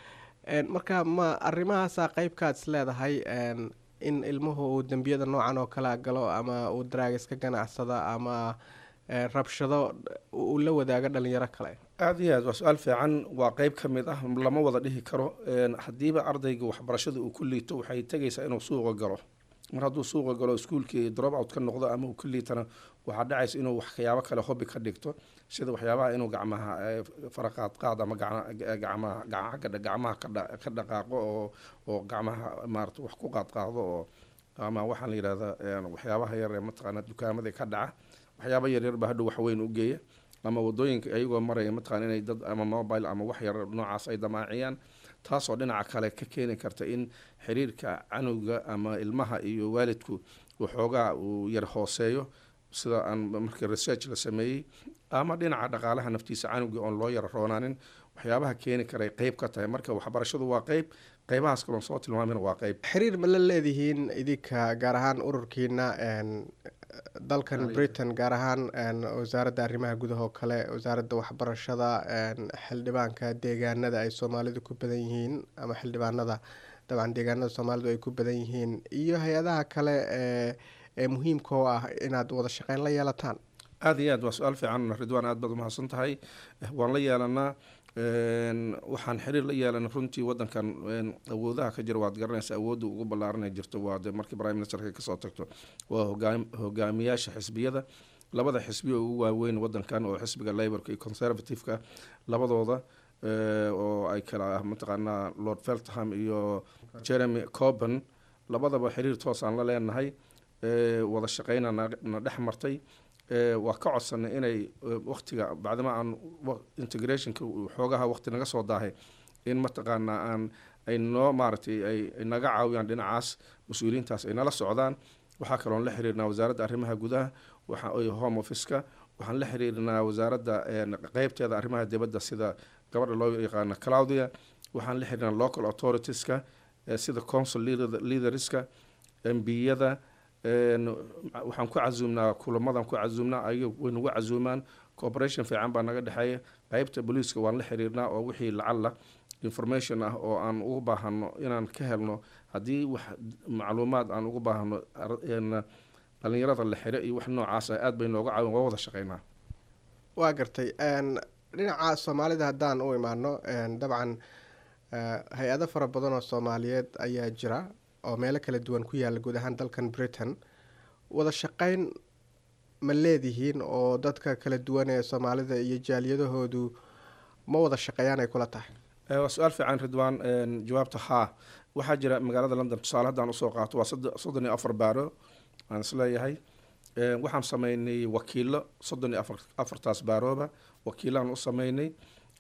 marka ma arrimahaasa qeybkaad is leedahay in ilmuhu uu dembiyada noocan oo kala galo ama uu daraagas ka ganacsada ama rabshado uu la wadaago dhalinyaro kale aada iyo aad waa su-aal fiican waa qeyb ka mid ah lama wada dhihi karo haddiiba ardayga waxbarashada uu ku liito waxay tegaysaa inuu suuqa galo mar hadduu suuqa galo iskuulkii drop out ka noqdo ama uu ka liitana waxaa dhacaysa inuu waxyaabo kale hobi ka dhigto sida waxyaabaha inuu gacmaha faraqaad qaad ama gacmaha gacmaha ka dhaqaaqo oo oo gacmaha maarata wax ku qaadqaado oo ama waxaan la yidhahdaa waxyaabaha yar ee mataqaana dukaamada ka dhaca waxyaaba yaryar baa hadhow waxweyn u geeya ama wadooyinka ayagoo maraya mataqana inay dad ama mobile ama wax yar noocaas ay damaaciyaan taasoo dhinaca kale ka keeni karta in xiriirka canowga ama ilmaha iyo waalidku waxoogaa uu yar hooseeyo sida aan markii research la sameeyey ama dhinaca dhaqaalaha naftiisa canowga oon loo yara roonaanin waxyaabaha keeni karay qeyb ka tahay marka waxbarashadu waa qeyb qeybahaas kaloon soo tilmaamina waa qeyb xiriir ma la leedihiin idinka gaar ahaan ururkiina dalkan britain gaar ahaan wasaaradda arrimaha gudaha oo kale wasaaradda waxbarashada xildhibaanka deegaanada ay soomaalidu ku badan yihiin ama xildhibaanada dabcan deegaanada soomaalidu ay ku badan yihiin iyo hay-adaha kale ee ee muhiimka oo ah inaad wada shaqeyn la yeelataan aada iyo aad waa su-aal fiican ridwaan aad baad umahadsan tahay waan la yeelanaa waxaan xiriir la yeelanay runtii wadankan awoodaha ka jira waad garanaysa awoodda ugu ballaaranay jirto waa de markii prime ministerka kasoo tagto waa hogaam hogaamiyaasha xisbiyada labada xisbiya ugu waaweyn wadankan oo xisbiga laborka iyo conservative-ka labadooda oo ay kala ah mataqaanaa lord feltham iyo jeremy coben labadaba xiriir toos aan la leenahay wada shaqeyna na dhex martay waa ka codsanay inay waktiga bacdama aan integrationka xoogaha waqti naga soo daahay in mataqaanaa aan ay noo maaragtay ay naga caawiyaan dhinacaas mas-uuliyiintaas ay nala socdaan waxaa kaloon la xiriirnaa wasaaradda arrimaha gudaha waxa home office-ka waxaan la xiriirnaa wasaaradda qeybteeda arrimaha dibadda sida gabadha loo yaqaano claudia waxaan la xiriirnaa local authoritiska sida consul leaderska mbiyada waxaan ku casuumnaa kulamadan ku casuumnaa ayaga way nagu casuumaan cooperation fiican baa naga dhexeeya qeybta booliiska waan la xiriirnaa oo wixii lacalla information ah oo aan ugu baahano inaan ka helno haddii wax macluumaad aan ugu baahano dhalinyarada la xiro iyo wax noocaas ah aad bay nooga caawin waa wada shaqeynaa waa gartay dhinaca soomaalida haddaan u imaano dabcan hay-ado fara badan oo soomaaliyeed ayaa jira oo meelo kala duwan ku yaala guud ahaan dalkan britain wada shaqeyn ma leedihiin oo dadka kala duwan ee soomaalida iyo jaaliyadahoodu ma wada shaqeeyaan ay kula tahay waa su-aal fiican ridwaan jawaabta haa waxaa jira magaalada london tusaale haddaan usoo qaato waa soddon iyo afar baaro aan isleeyahay waxaan sameynay wakiilo soddon iyo afar afartaas baarooba wakiilaan u sameynay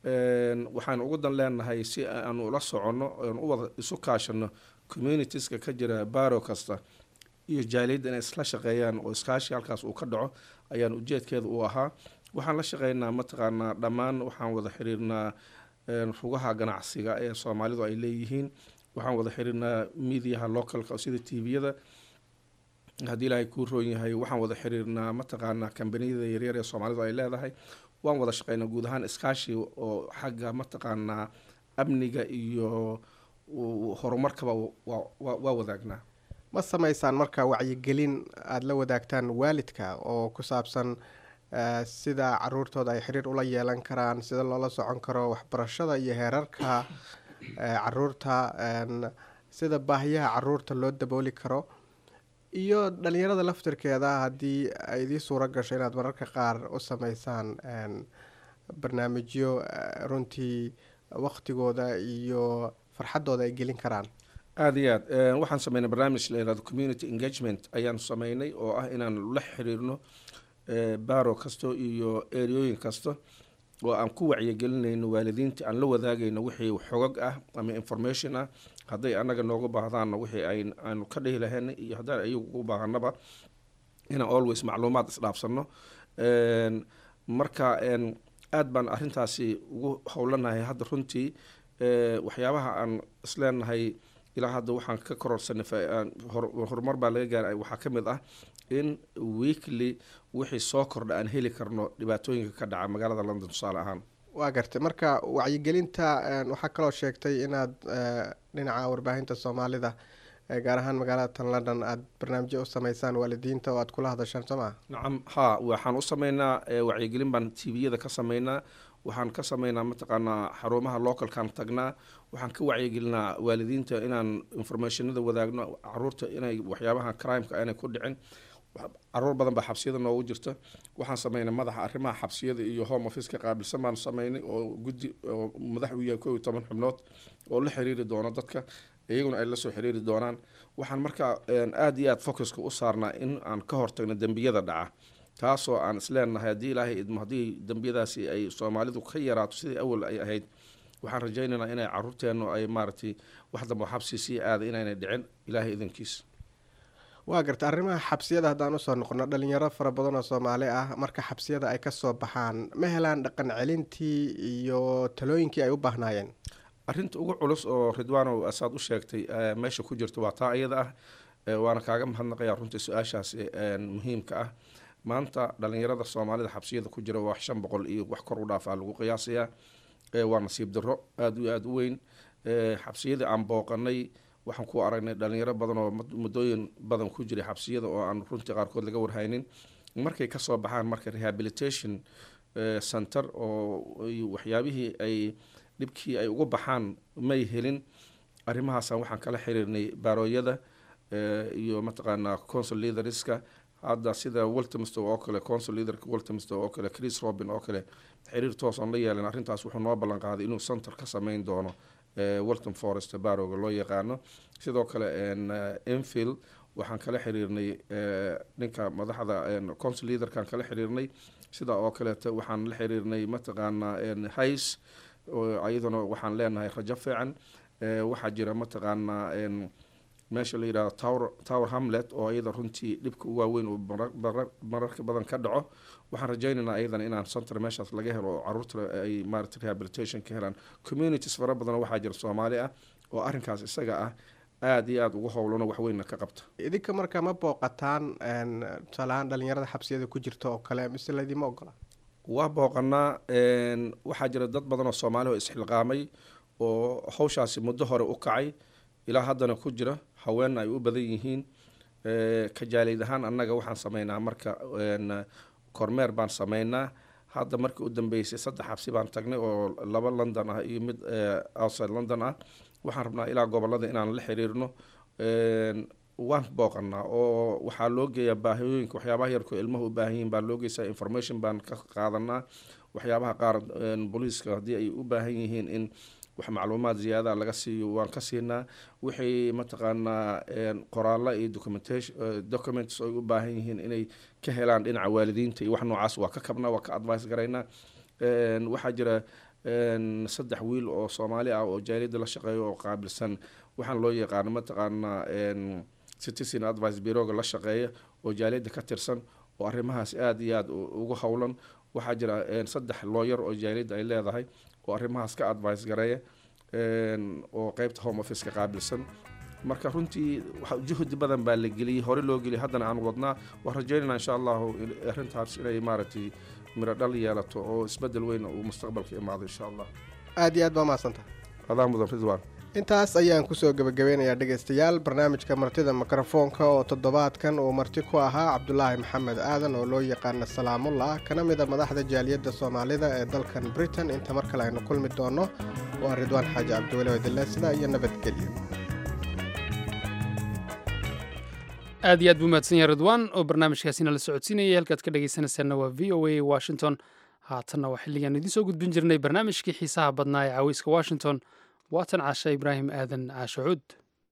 waxaan ugu dan leenahay si aan ula soconno aan u wada isu kaashano communitieska ka jira baaro kasta iyo jaaliyadda inay isla shaqeeyaan oo iskaashi halkaas uu ka dhaco ayaan ujeedkeeda u ahaa waxaan la shaqeynaa mataqaanaa dhammaan waxaan wada xiriirnaa rugaha ganacsiga ee soomaalidu ay leeyihiin waxaan wada xiriirnaa mediaha localka sida tviyada haddii ilaahay kuu roon yahay waxaan wada xiriirnaa mataqaanaa kambaniyada yaryar ee soomaalidu ay leedahay waan wada shaqeynaa guud ahaan iskaashi oo xagga mataqaanaa amniga iyo horumarkaba waa wadaagnaa ma sameysaan marka wacyigelin aada la wadaagtaan waalidka oo ku saabsan sida caruurtooda ay xiriir ula yeelan karaan sida loola socon karo waxbarashada iyo heerarka caruurta sida baahiyaha caruurta loo dabooli karo iyo dhalinyarada laftirkeeda haddii ay idii suuro gasho inaad mararka qaar u sameysaan barnaamijyo runtii waktigooda iyo farxaddooda ay gelin karaan aada iyo aad waxaan sameynay barnaamij la yihahdo community engagement ayaanu sameynay oo ah inaan la xiriirno baaro kasto iyo eryooyin kasta oo aan ku wacyigelinayno waalidiinta aan la wadaagayno wixii xogag ah ama information ah hadday anaga nooga baahdaanna wixii aanu ka dhihi lahayn iyo haddaan ayagu u baahanaba inaan always macluumaad isdhaafsano marka aada baan arrintaasi ugu howlanahay hadda runtii waxyaabaha aan isleenahay ilaa hadda waxaan ka kororsanay horumar baa laga gaaray waxaa ka mid ah in weekly wixii soo kordha aan heli karno dhibaatooyinka ka dhaca magaalada london tusaale ahaan waa gartay marka wacyigelinta waxaa kaloo sheegtay inaad dhinaca warbaahinta soomaalida gaar ahaan magaalada tan london aada barnaamijyo u sameysaan waalidiinta oo aad kula hadashaan soo maa nacam ha waxaan u sameynaa wacyigelin baan tviyada ka sameynaa waxaan ka sameynaa mataqaanaa xarumaha localkaan tagnaa waxaan ka wacyigelinaa waalidiinta inaan informationada wadaagno caruurta inay waxyaabaha crimeka aanay ku dhicin caruur badan baa xabsiyada noogu jirta waxaan sameynay madaxa arrimaha xabsiyada iyo home office ka qaabilsan baan sameynay oo guddi oo madax u yahay kow iyo toban xubnood oo la xiriiri doono dadka iyaguna ay lasoo xiriiri doonaan waxaan markaa aada iyo aada focuska u saarnaa in aan ka hortagno dembiyada dhaca taasoo aan isleenahay haddii ilaahay idmo haddii dembiyadaasi ay soomaalidu ka yaraato sidii awal ay ahayd waxaan rajaynaynaa inay caruurteennu ay maaragtay wax damba xabsi sii aada inaynay dhicin ilaahay idankiis waa garta arrimaha xabsiyada haddaan usoo noqono dhalinyaro fara badan oo soomaali ah marka xabsiyada ay kasoo baxaan ma helaan dhaqan celintii iyo talooyinkii ay u baahnaayeen arrinta ugu culus oo ridwaanow asaad u sheegtay meesha ku jirta waa taa iyada ah waana kaaga mahadnaqayaa runtii su-aashaas muhiimka ah maanta dhalinyarada soomaalida xabsiyada ku jira wax shan boqol iyo wax kor u dhaafaa lagu qiyaasayaa waa nasiib daro aada iyo aada u weyn xabsiyadii aan booqanay waxaan ku aragnay dhalinyaro badan oo muddooyin badan ku jiray xabsiyada oo aan runtii qaarkood laga warhaynin markay kasoo baxaan marka rehabilitation center oo waxyaabihii ay dhibkii ay ugu baxaan may helin arrimahaasaan waxaan kala xiriirnay baarooyada iyo mataqaanaa consul leaderska hadda sida waltimister oo kale consul leaderka waltimister oo kale chris robin oo kale xiriir toos aan la yeelan arrintaas wuxuu noo ballan qaaday inuu center ka sameyn doono walton forest barowga loo yaqaano sidoo kale enfield waxaan kala xiriirnay ninka madaxda consul leaderkaan kala xiriirnay sida oo kaleeto waxaan la xiriirnay mataqaanaa hice iyaduna waxaan leenahay rajo fiican waxaa jira mataqaanaa meesha la yidhahdo tower tower hamlet oo iyada runtii dhibka u waaweyn uu mararka badan ka dhaco waxaan rajaynaynaa iyadana inaan center meeshaas laga helo oo caruurta ay maarata rehabilitation ka helaan communities fara badan waxaa jira soomaali ah oo arrinkaas isaga ah aada iyo aada ugu howlano waxweynna ka qabta idinka marka ma booqataan tusaalahaan dhalinyarada xabsiyada ku jirta oo kale mise laydima ogola waa booqanaa waxaa jira dad badan oo soomaali oo isxilqaamay oo hawshaasi muddo hore u kacay ilaa haddana ku jira haweenna ay u badan yihiin kajaaleyd ahaan annaga waxaan sameynaa marka kormeer baan sameynaa hadda markii u dambeysay saddex xabsi baan tagnay oo laba london ah iyo mid outside london ah waxaan rabnaa ilaa gobolada inaan la xiriirno waan booqanaa oo waxaa loo geeyaa baahiyooyinka waxyaabaha yarko ilmaha u baahan yihiin baa loo geysaa information baan ka qaadanaa waxyaabaha qaar booliiska haddii ay u baahan yihiin in wax macluumaad ziyaadaha laga siiyo waan ka siinaa wixii mataqaanaa qoraalla iyo documentation documents ay u baahan yihiin inay ka helaan dhinaca waalidiinta iyo wax noocaas waa ka kabnaa waa ka advice garaynaa waxaa jira saddex wiil oo soomaali ah oo jaaliyadda la shaqeeyo oo qaabilsan waxaan loo yaqaano mataqaanaa citizen advice bureauga la shaqeeya oo jaaliyadda ka tirsan oo arrimahaas aada iyo aada ugu howlan waxaa jira saddex looyar oo jaaliyadda ay leedahay oo arrimahaas ka advice gareeya oo qeybta home office ka qaabilsan marka runtii juhdi badan baa la geliyey hore loo geliyay haddana aan wadnaa waan rajeynayna insha allahu arrintaas inay maaragtay miro dhal yeelato oo isbedel weyn uu mustaqbalka imaado insha allah aada iyo aad baa mahadsantaha adaa mudan ridwan intaas ayaan kusoo gebagabeynayaa dhegaystayaal barnaamijka martida mikrofoonka oo toddobaadkan uu marti ku ahaa cabdulaahi maxamed aadan oo loo yaqaana salaamullah kana mida madaxda jaaliyadda soomaalida ee dalkan britain inta mar kale aynu kulmi doono waa ridwaan xaaji cabdiweli wadile sidaa iyo nabadgelyo aad iyo aad buu mahadsan yahay ridwaan oo barnaamijkaasina la socodsiinayay halkaad ka dhegaysanaysaanna waa v o a washington haatanna waa xilligaan idiin soo gudbin jirnay barnaamijkii xiisaha badnaa ee caweyska washington waatan caasha ibraahim aadan caasho cuud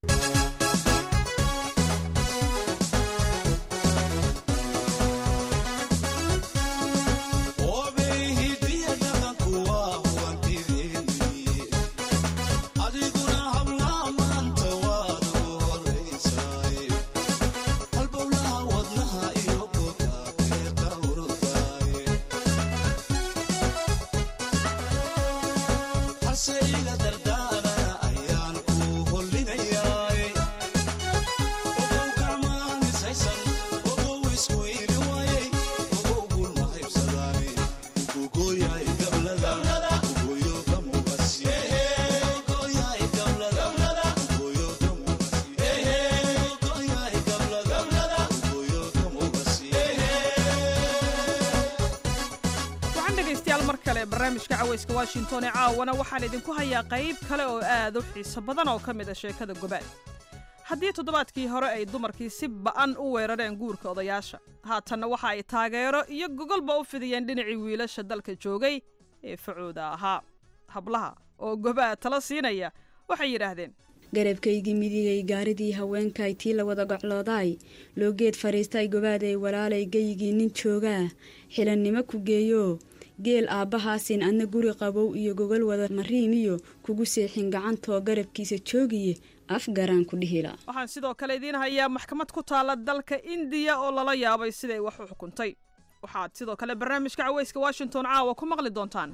barnaamijka caweyska washington ee caawana waxaan idinku hayaa qayb kale oo aad u xiiso badan oo ka mid a sheekada gobaad haddii toddobaadkii hore ay dumarkii si ba'an u weerareen guurka odayaasha haatanna waxa ay taageero iyo gogolba u fidiyeen dhinacii wiilasha dalka joogay ee facooda ahaa hablaha oo gobaad tala siinaya waxay yidhaahdeen garabkaygii midigay gaaridii haweenkay tii la wada gocloodaay loo geed fadhiistay gobaaday walaalay geyigii nin joogaa xilannimo ku geeyo geel aabbahaasin adna guri qabow iyo gogol wada mariimiyo kugu seexin gacantoo garabkiisa joogiye af garaan ku dhihila waxaan sidoo kale idiin hayaa maxkamad ku taalla dalka indiya oo lala yaabay siday wax u xukuntay waxaad sidoo kale barnaamijka caweyska washington caawa ku maqli doontaan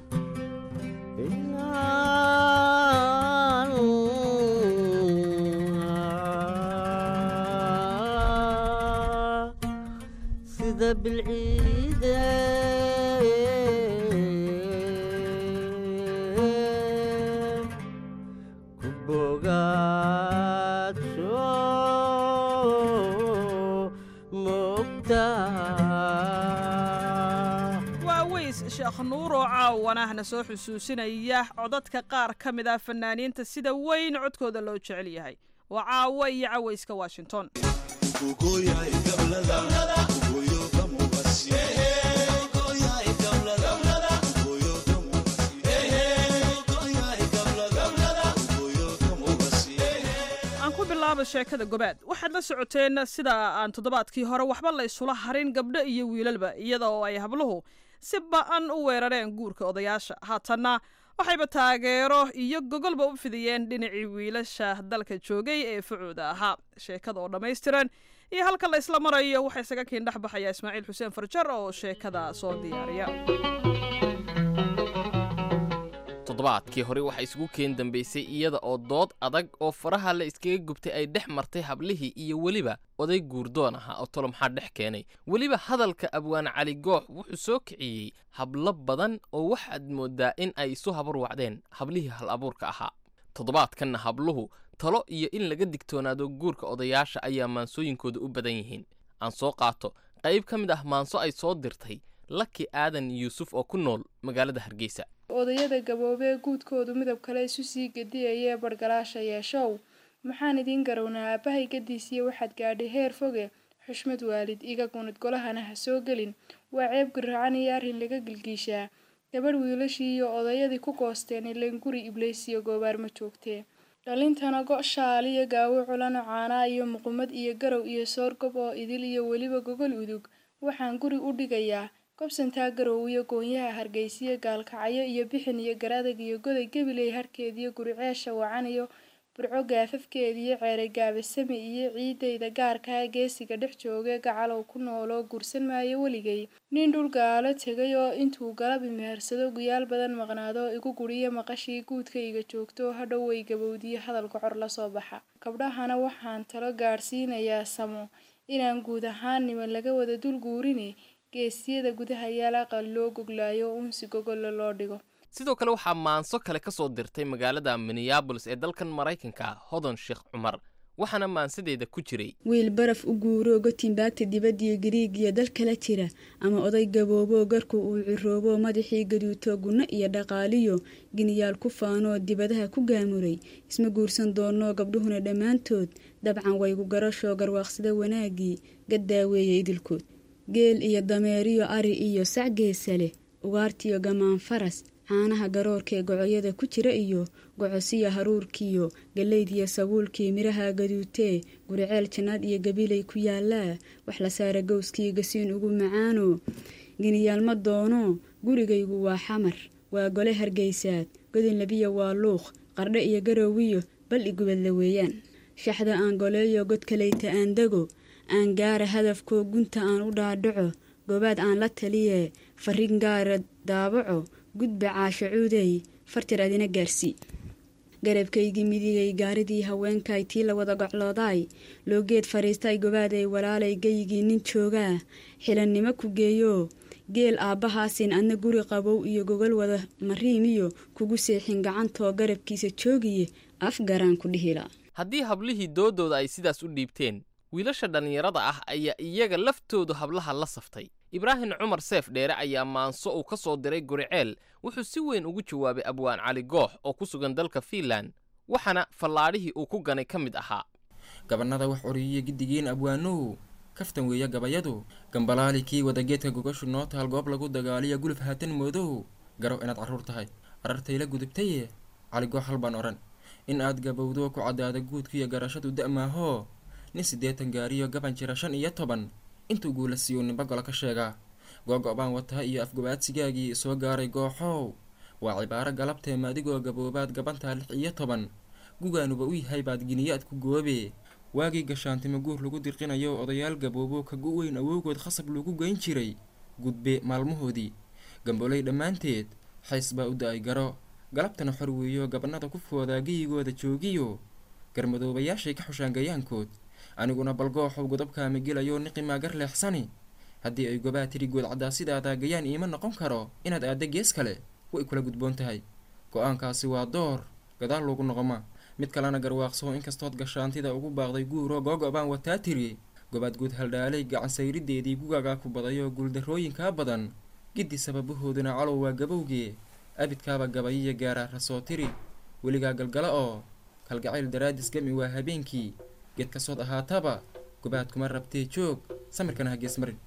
sheekh nuur oo caawanahna soo xusuusinaya codadka qaar ka mid ah fanaaniinta sida weyn codkooda loo jecel yahay waa caawo iyo caweyska washington bilaaba sheekada gobaad waxaad la socoteen sida aan toddobaadkii hore waxba la ysula harin gabdho iyo wiilalba iyada oo ay habluhu si ba-an u weerareen guurka odayaasha haatanna waxayba taageero iyo gogolba u fidiyeen dhinacii wiilasha dalka joogay ee facooda ahaa sheekada oo dhammaystiran iyo halka la isla marayo waxaa isaga kiin dhex baxaya ismaaciil xuseen farjar oo sheekada soo diyaariya toddobaadkii hore waxaa isugu keen dambaysay iyada oo dood adag oo faraha la iskaga gubtay ay dhex martay hablihii iyo weliba oday guurdoon ahaa oo tolo maxaa dhex keenay weliba hadalka abwaan cali goox wuxuu soo kiciyey hablo badan oo waxaad mooddaa in ay isu habar wacdeen hablihii hal abuurka ahaa toddobaadkanna habluhu talo iyo in laga digtoonaado guurka odayaasha ayaa maansooyinkooda u badan yihiin aan soo qaato qayb ka mid ah maanso ay soo dirtay laki aadan yuusuf oo ku nool magaalada hargeysa odayada gaboobee guudkoodu midab kale isu sii gediyayee bargalaasha yeeshow maxaan idiin garownaa aabbahay gadiisiya waxaad gaadhay heer foge xushmad waalid iga gunid golahana ha soo gelin waa ceeb garacan iyo arrin laga gilgiishaa gabadh wiilashii iyo odayadii ku goosteen ileen guri ibleysiyo goobaar ma joogtee dhalintana go' shaal iyo gaawo culano caanaa iyo muqumad iyo garow iyo soorgob oo idil iyo weliba gogol udug waxaan guri u dhigayaa gobsantaa garow iyo goonyaha hargeysiyo gaalkacyo iyo bixin iyo garadag iyo goday gabiley harkeediyo guriceesha wacan iyo burco gaafafkeediyo ceeray gaabasame iyo ciidayda gaarkaa geesiga dhex jooge gacalow ku nooloo guursan maayo weligay nin dhul gaalo tegay oo intuu galab imehersado guyaal badan maqnaado igu guriyo maqashii guudkayga joogto hadhow way gabowdiyo hadalka cor lasoo baxa gabdhahana waxaan talo gaadhsiinayaa samo inaan guud ahaan niman laga wada dul guurine geesiyada gudaha yaal aqal loo goglaayo unsi gogolla loo dhigo sidoo kale waxaa maanso kale ka soo dirtay magaalada minneabolis ee dalkan maraykanka hodan sheekh cumar waxaana maansadeeda ku jiray wiil baraf u guuroo gotinbaagta dibaddiyo gariigiyo dal kala jira ama oday gabooboo garku uu ciroobo madaxii gaduuto gunno iyo dhaqaaliyo giniyaal ku faanoo dibadaha ku gaamuray isma guursan doonoo gabdhuhuna dhammaantood dabcan waygu garashoo garwaaqsada wanaaggii gaddaaweeye idilkood geel iyo dameeriyo ari iyo sac geesa leh ugaartiyo gamaan faras caanaha garoorkaee gocoyada ku jira iyo gocosiya haruurkiyo gallaydiyo sabuulkii midhaha gaduutee guriceel jannaad iyo gabilay ku yaallaa wax la saara gowskii gasiin ugu macaano giniyaal ma doono gurigaygu waa xamar waa gole hargaysaad godin labiya waa luuq qardhe iyo garowiyo bal igubadla weeyaan shaxda aan goleeyo god kalayta aan dego aan gaara hadafkoo gunta aan u dhaadhaco goobaad aan la taliye farin gaara daabaco gudba caasho cuudey fartir adina gaarsii garabkaygii midigay gaaridii haweenkay tii la wada gocloodaay loo geed fadhiistay gobaaday walaalay geyigii nin joogaa xilannimo ku geeyo geel aabbahaasin adna guri qabow iyo gogol wada mariimiyo kugu seexin gacantoo garabkiisa joogiye af garaan ku dhihila haddii hablihii doodooda ay sidaas u dhiibteen wiilasha dhallinyarada ah ayaa iyaga laftoodu hablaha la saftay ibraahim cumar seef dheere ayaa maanso uu ka soo diray guriceel wuxuu si weyn ugu jawaabay abwaan cali goox oo ku sugan dalka fiinlan waxaana fallaadhihii uu ku ganay ka mid ahaa gabannada wax oriyiya giddigiin abwaanow kaftan weeya gabayadu gambalaali kii wadageedka gogashu noo taal goob lagu dagaaliya guluf haatan moodow garow inaad carruur tahay arartayla gudubtaye cali goox hal baan odhan in aad gabowdo ku caddaada guudkiiyo garashadu da'maahoo nin siddeetan gaariyo gaban jira shan iyo toban intuu guula siiyu ninba golo ka sheegaa googo-baan wataa iyo afgobaadsigaagii soo gaaray gooxow waa cibaaro galabteema adigoo gaboobaad gabantaa lix iyo toban gugaanuba u yahay baad giniyaad ku goobe waagii gashaantimo guur lagu dirqinayo odayaal gaboobo ka gu weyn awowgood khasab lagu geyn jiray gudbe maalmahoodii gamboley dhammaanteed xays baa u da-ay garo galabtana xor weeyo gabannada ku foodaa geyigooda joogiyo garmadoobayaashay ka xushaan gayaankood aniguna balgooxow godobkaama gelayo niqimaa gar leexsani haddii ay gobaa tiri good caddaa sidaadaa gayaan iima noqon karo inaad aadda gees kale way kula gudboon tahay go-aankaasi waa door gadaal loogu noqoma mid kalena garwaaqsoo inkastood gashaantida ugu baaqday guuro googo-baan wataa tiri gobaad guud haldhaalay gacansayrideedii gugaagaa ku badayo guuldarrooyinkaa badan giddi sababahooduna calow waa gabowgee abidkaaba gabayiya gaaraa rasoo tiri weligaa galgala oo kalgacayl daraadis gami waa habeenkii geed kasood ahaataba gobaad kuma rabtee joog samirkana ha gees marin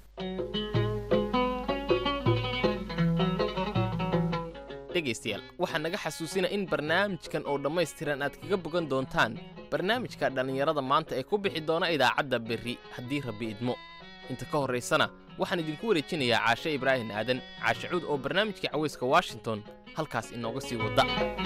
dhegaystayaal waxaa naga xasuusina in barnaamijkan oo dhammaystiran aad kaga bogan doontaan barnaamijka dhallinyarada maanta ee ku bixi doona idaacadda berri haddii rabbi idmo inta ka horraysana waxaan idinku wareejinayaa caashe ibraahim aadan caashe cuud oo barnaamijka cawayska washington halkaas inooga sii wadda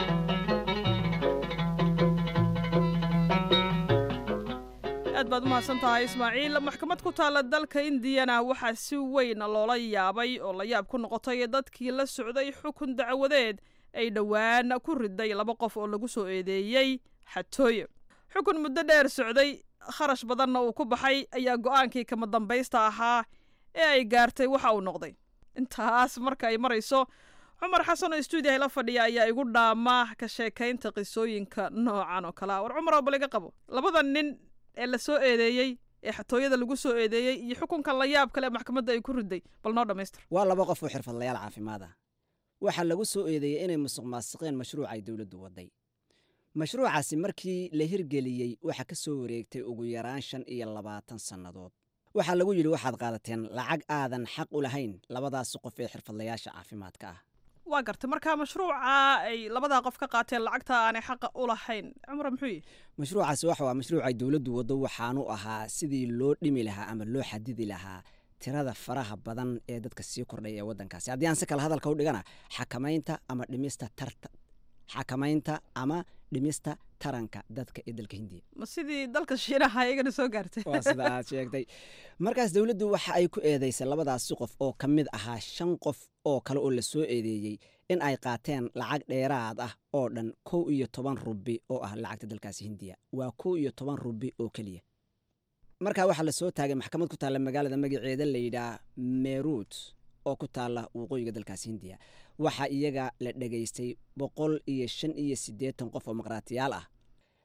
aad baad u mahadsan tahay ismaaciil maxkamad ku taalla dalka indiyana waxaa si weyn loola yaabay oo la yaab ku noqotay dadkii la socday xukun dacwadeed ay dhowaan ku riday laba qof oo lagu soo eedeeyey xatooye xukun muddo dheer socday kharash badanna uu ku baxay ayaa go'aankii kama dambaysta ahaa ee ay gaartay waxa uu noqday intaas marka ay marayso cumar xasan oo stuudiyaha la fadhiya ayaa igu dhaama ka sheekaynta qisooyinka noocan oo kale ah war cumar oo bal iga qabo labada nin ee la soo eedeeyey ee xatooyada lagu soo eedeeyey iyo xukunkan la yaab kale ee maxkamadda ay ku riday bal noo dhammaystir waa laba qof oo xirfadlayaal caafimaad ah waxaa lagu soo eedeeyey inay musuq maasiqeen mashruuc ay dowladdu wadday mashruucaasi markii la hirgeliyey waxaa ka soo wareegtay ugu yaraan shan iyo labaatan sannadood waxaa lagu yidhi waxaad qaadateen lacag aadan xaq u lahayn labadaasi qof ee xirfadlayaasha caafimaadka ah waa gartay marka mashruuca ay labadaa qof ka qaateen lacagta aanay xaqa u lahayn cumar muxuu yihi mashruucaasi waxa waa mashruuc ay dowladdu waddo waxaanu ahaa sidii loo dhimi lahaa ama loo xadidi lahaa tirada faraha badan ee dadka sii kordhay ee waddankaasi haddii aan si kale hadalka u dhigana xakamaynta ama dhimista tarta xakamaynta ama dhimista taranka dadka ee dalka hindiya ma sidii dalka shiinaha iyagana soo gaartay waa sida aad sheegtay markaas dowladdu waxa ay ku eedeysay labadaasi qof oo ka mid ahaa shan qof oo kale oo la soo eedeeyey in ay qaateen lacag dheeraad ah oo dhan kow iyo toban rubi oo ah lacagta dalkaasi hindiya waa kow iyo toban rubi oo keliya markaa waxaa la soo taagay maxkamad ku taalla magaalada magaceeda layidhaah meruut oo ku taalla waqooyiga dalkaasi hindiya waxaa iyaga la dhegaystay boqol iyo shan iyo siddeetan qof oo maqraatiyaal ah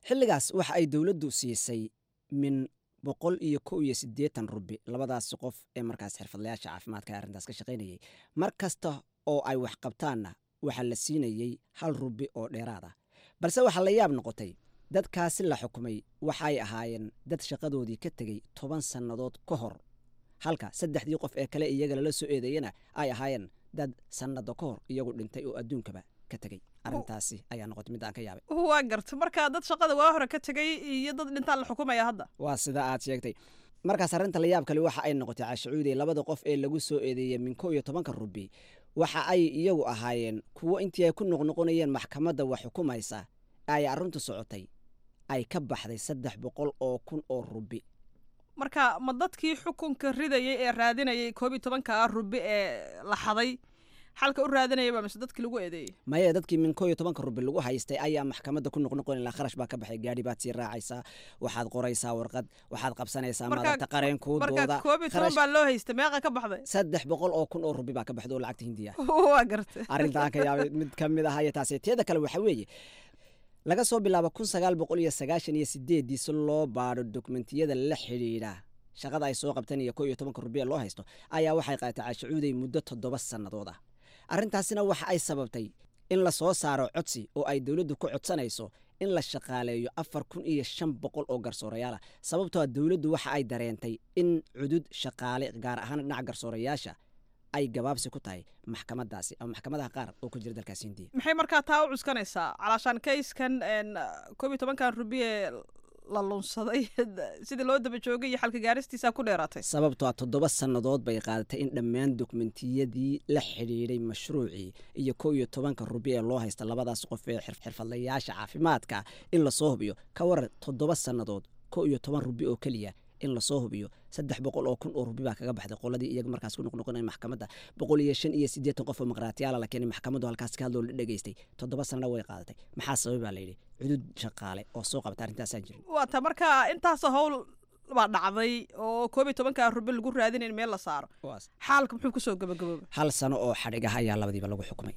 xilligaas waxa ay dowladdu siisay min boqol iyo kow iyo siddeetan rubi labadaasi qof ee markaas xirfadlayaasha caafimaadka ee arrintaas ka shaqaynayay mar kasta oo ay wax qabtaanna waxaa la siinayey hal rubi oo dheeraad ah balse waxaa la yaab noqotay dadkaasi la xukumay waxay ahaayeen dad shaqadoodii ka tegey toban sannadood ka hor halka saddexdii qof ee kale iyaga lala soo eedeeyana ay ahaayeen dad sannado ka hor iyagu dhintay oo adduunkaba ka tegey arrintaasi ayaa noqotay mid aan ka yaabay waa garta marka dad shaqada waa hore ka tegay iyo dad dhintaan la xukumaya hadda waa sida aad sheegtay markaas arrinta la yaab kale waxa ay noqotay caashacuuday labada qof ee lagu soo eedeeyey min kow iyo tobanka rubi waxa ay iyagu ahaayeen kuwo intii ay ku noqnoqonayeen maxkamadda wax xukumaysa ay arrintu socotay ay ka baxday saddex boqol oo kun oo rubi marka ma dadkii xukunka ridayay ee raadinayay koob iyo tobanka rubi ee la xaday xalka u raadinayaba mise dadkii lagu eedeeyey maya dadkii min kow iyo tobanka rubi lagu haystay ayaa maxkamadda ku noqnoqon ilaa kharash baa ka baxay gaadhi baad sii raacaysaa waxaad qoraysaa warqad waxaad qabsanaysaa maadagta qareenkuu marka dooda koob iyo toban baa loo haystay meeqa ka baxday saddex boqol oo kun oo rubi baa ka baxda oo lacagta hindiya waa gartay arrintaan ka yaabay mid ka mid ah iyo taasi teeda kale waxa weeye laga soo bilaabo kun sagaal boqol iyo sagaashan iyo sideedii si loo baadho dokumentiyada la xidhiidha shaqada ay soo qabteen iyo kow iyo tobanka rubi ee loo haysto ayaa waxay qaadatay caashacuuday muddo toddoba sannadood ah arrintaasina waxa ay sababtay in la soo saaro codsi oo ay dowladdu ku codsanayso in la shaqaaleeyo afar kun iyo shan boqol oo garsoorayaala sababtoo a dowladdu waxa ay dareentay in cudud shaqaale gaar ahaan dhinaca garsoorayaasha ay gabaabsi ku tahay maxkamadaasi ama maxkamadaha qaar oo ku jira dalkaas hindiya maxay markaa taa u cuskanaysaa calaashaan kayskan koob iyo tobankan rubi ee la lunsaday sidii loo daba joogay iyo xalka gaaristiisa ku dheeraatay sababtoo a toddoba sannadood bay qaadatay in dhammaan dokumentiyadii la xidhiidhay mashruucii iyo kow iyo tobanka rubi ee loo haysta labadaas qof ee xirfadlayaasha caafimaadka in lasoo hubiyo ka waran toddoba sannadood kow iyo toban rubi oo keliya in lasoo hubiyo saddex boqol oo kun oo rubi baa kaga baxday qoladii iyaga markaas ku noqnoqonay maxkamadda boqol iyo shan iyo siddeetan qof oo maqraatiyaala la keenay maxkamaddu halkaas ka hadloo la dhegaystay toddoba sanana way qaadatay maxaa sababay baa layidhi cudud shaqaale oo soo qabta arrintaasaan jirin waa ta marka intaasoo howl baa dhacday oo koob iyo tobanka rubi lagu raadinayn meel la saaro xaalka muxuu kusoo gabagabooba hal sano oo xadhig ah ayaa labadiiba lagu xukumay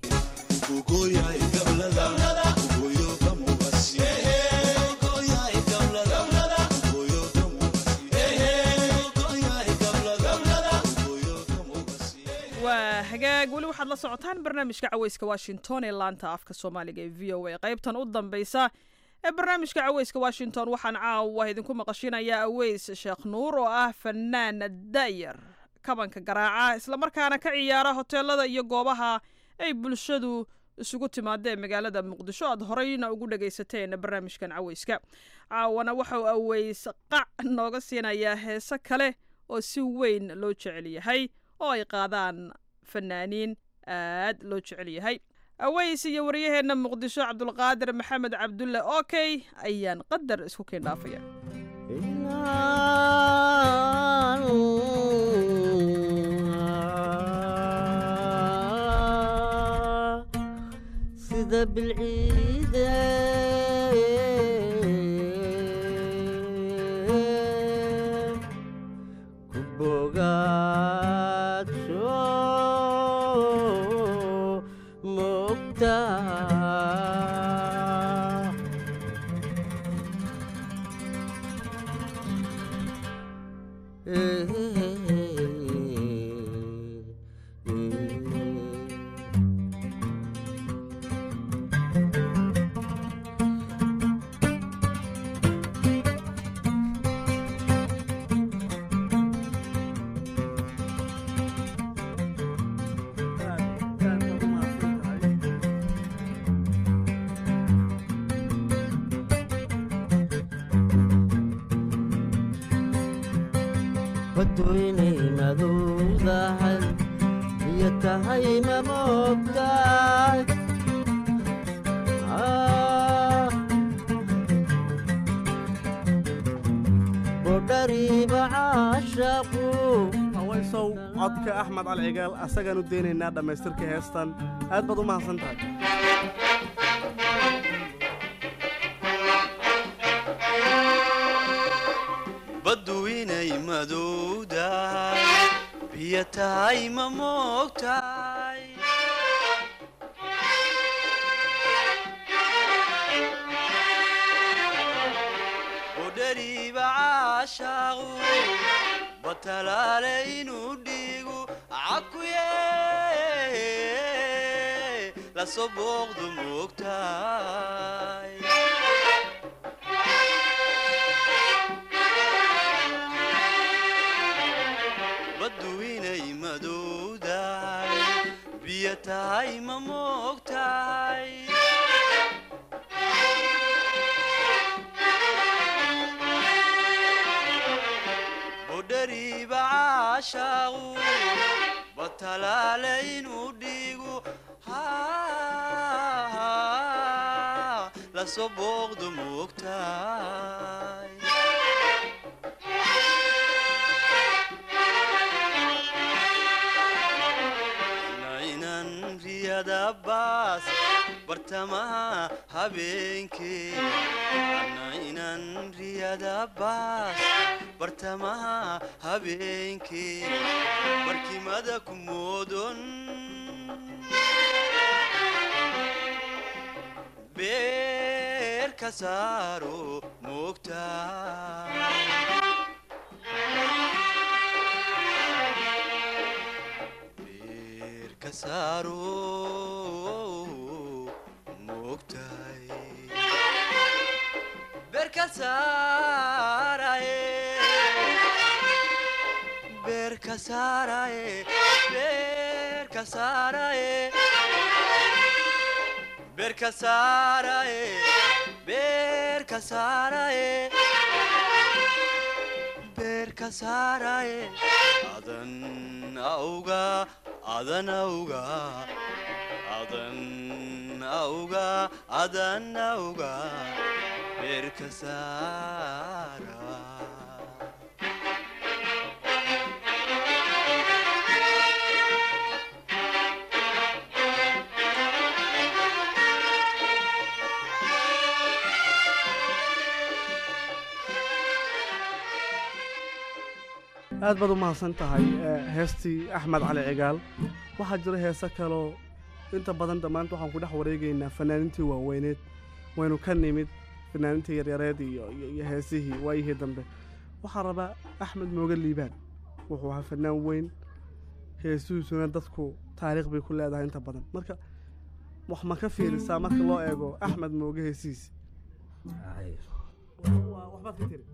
waa hagaag weli waxaad la socotaan barnaamijka caweyska washington ee laanta afka soomaaliga ee v o a qaybtan u dambeysa ee barnaamijka caweyska washington waxaan caawa idinku maqashinayaa aweys sheekh nuur oo ah fanaan da'yar kabanka garaaca islamarkaana ka ciyaara hoteelada iyo goobaha ay bulshadu isugu timaada ee magaalada muqdisho aad horeyna ugu dhagaysateen barnaamijkan caweyska caawana waxauu aweys qac nooga siinayaa heese kale oo si weyn loo jecel yahay oo ay qaadaan fanaaniin aad loo jecel yahay aweys iyo waryaheenna muqdisho cabdulqaadir maxamed cabdulle okey ayaan qadar isku keen dhaafaya sida bilciide ku bogaadsho mogta badweynay madowdahay iyo tahay ma moogtahay bodhariiba caashaqu hawaysow codka axmed alcigaal asagaan u daynaynaa dhammaystirka heestan aad baad u mahadsan tahay baddu inay madowdahay biyo tahay ma moogtahay budhariiba caashaaqu batalaale inuu dhiigu cakuye lasoo booqdu moogtahay baddu inay madowdahay biyo tahay ma moogtahay budhariiba caashaaqu batalaale inuu dhiigu lasoo booqdu moogtahay nainan riyada baas bartamaha habeenkee nainan riyada baas bartamaha habeenkee barkimada ku moodon beer ka saaro moogtahay ka saaro moogtahay beer ka saaraye beer ka saaraye beer ka saaraye beer ka saaraye beer ka saaraye beer ka saaraye adan auga adan auga adan auga adan auga beer ka saara aad baad u mahadsan tahay heestii axmed cali cigaal waxaa jira heese kaloo inta badan dhammaanta waxaan ku dhex wareegaynaa fanaanintii waaweyneed waynu ka nimid fanaanintii yaryareed iyo iyo heesihii waayihii dambe waxaa rabaa axmed mooge liibaan wuxuu ahaa fanaan weyn heesihiisuna dadku taariikh bay ku leedahay inta badan marka wax ma ka fiirisaa marka loo eego axmed mooge heesihiisi waxbaad ka tiri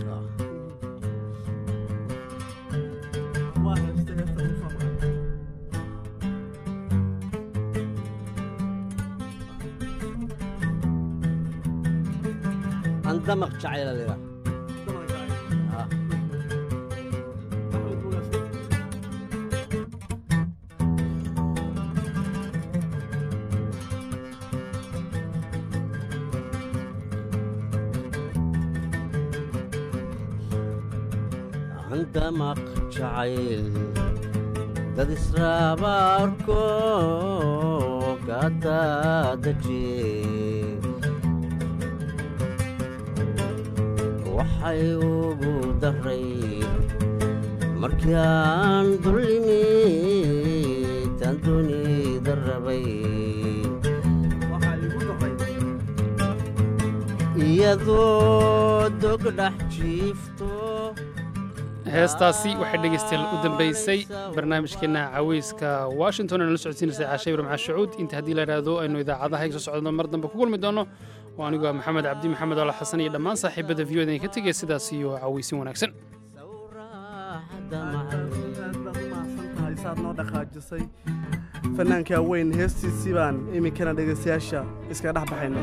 andamaq jacayla lira andamaq jacayl dad israabaarko gadaadaje waxay ugu daray markii aan dullimi tan dunida rabay iyadoo dog dhex jiifto heestaasi waxay dhegaystayaal u dambaysay barnaamijkeenna caweyska washington ee nala socodsiinaysay caashe ibrahim cashacuud inta haddii la idhaahdo aynu idaacadaha soo socdno mar dambe ku kulmi doono oo anigoo ah maxamed cabdi maxamed ala xasan iyo dhammaan saaxiibada v o ka tegaya sidaas iyo caweysin wanaagsan saad noo dhaqaajisay fanaankaa weyn heestiisii baan iminkana dhegaystayaasha iskaga dhex baxayna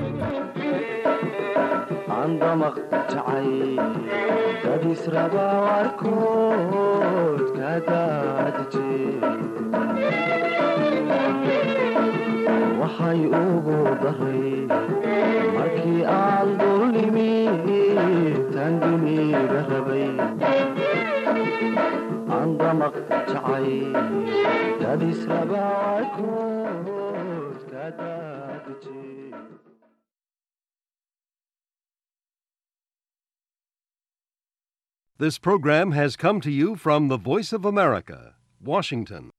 andamaq jacay dad israbaarkood ka daadije waxay ugu daray markii aan dullimi tan duniga rabay andamaq jacay dad israbaarkood ka daadije This program has come to you from the Voice of America, Washington.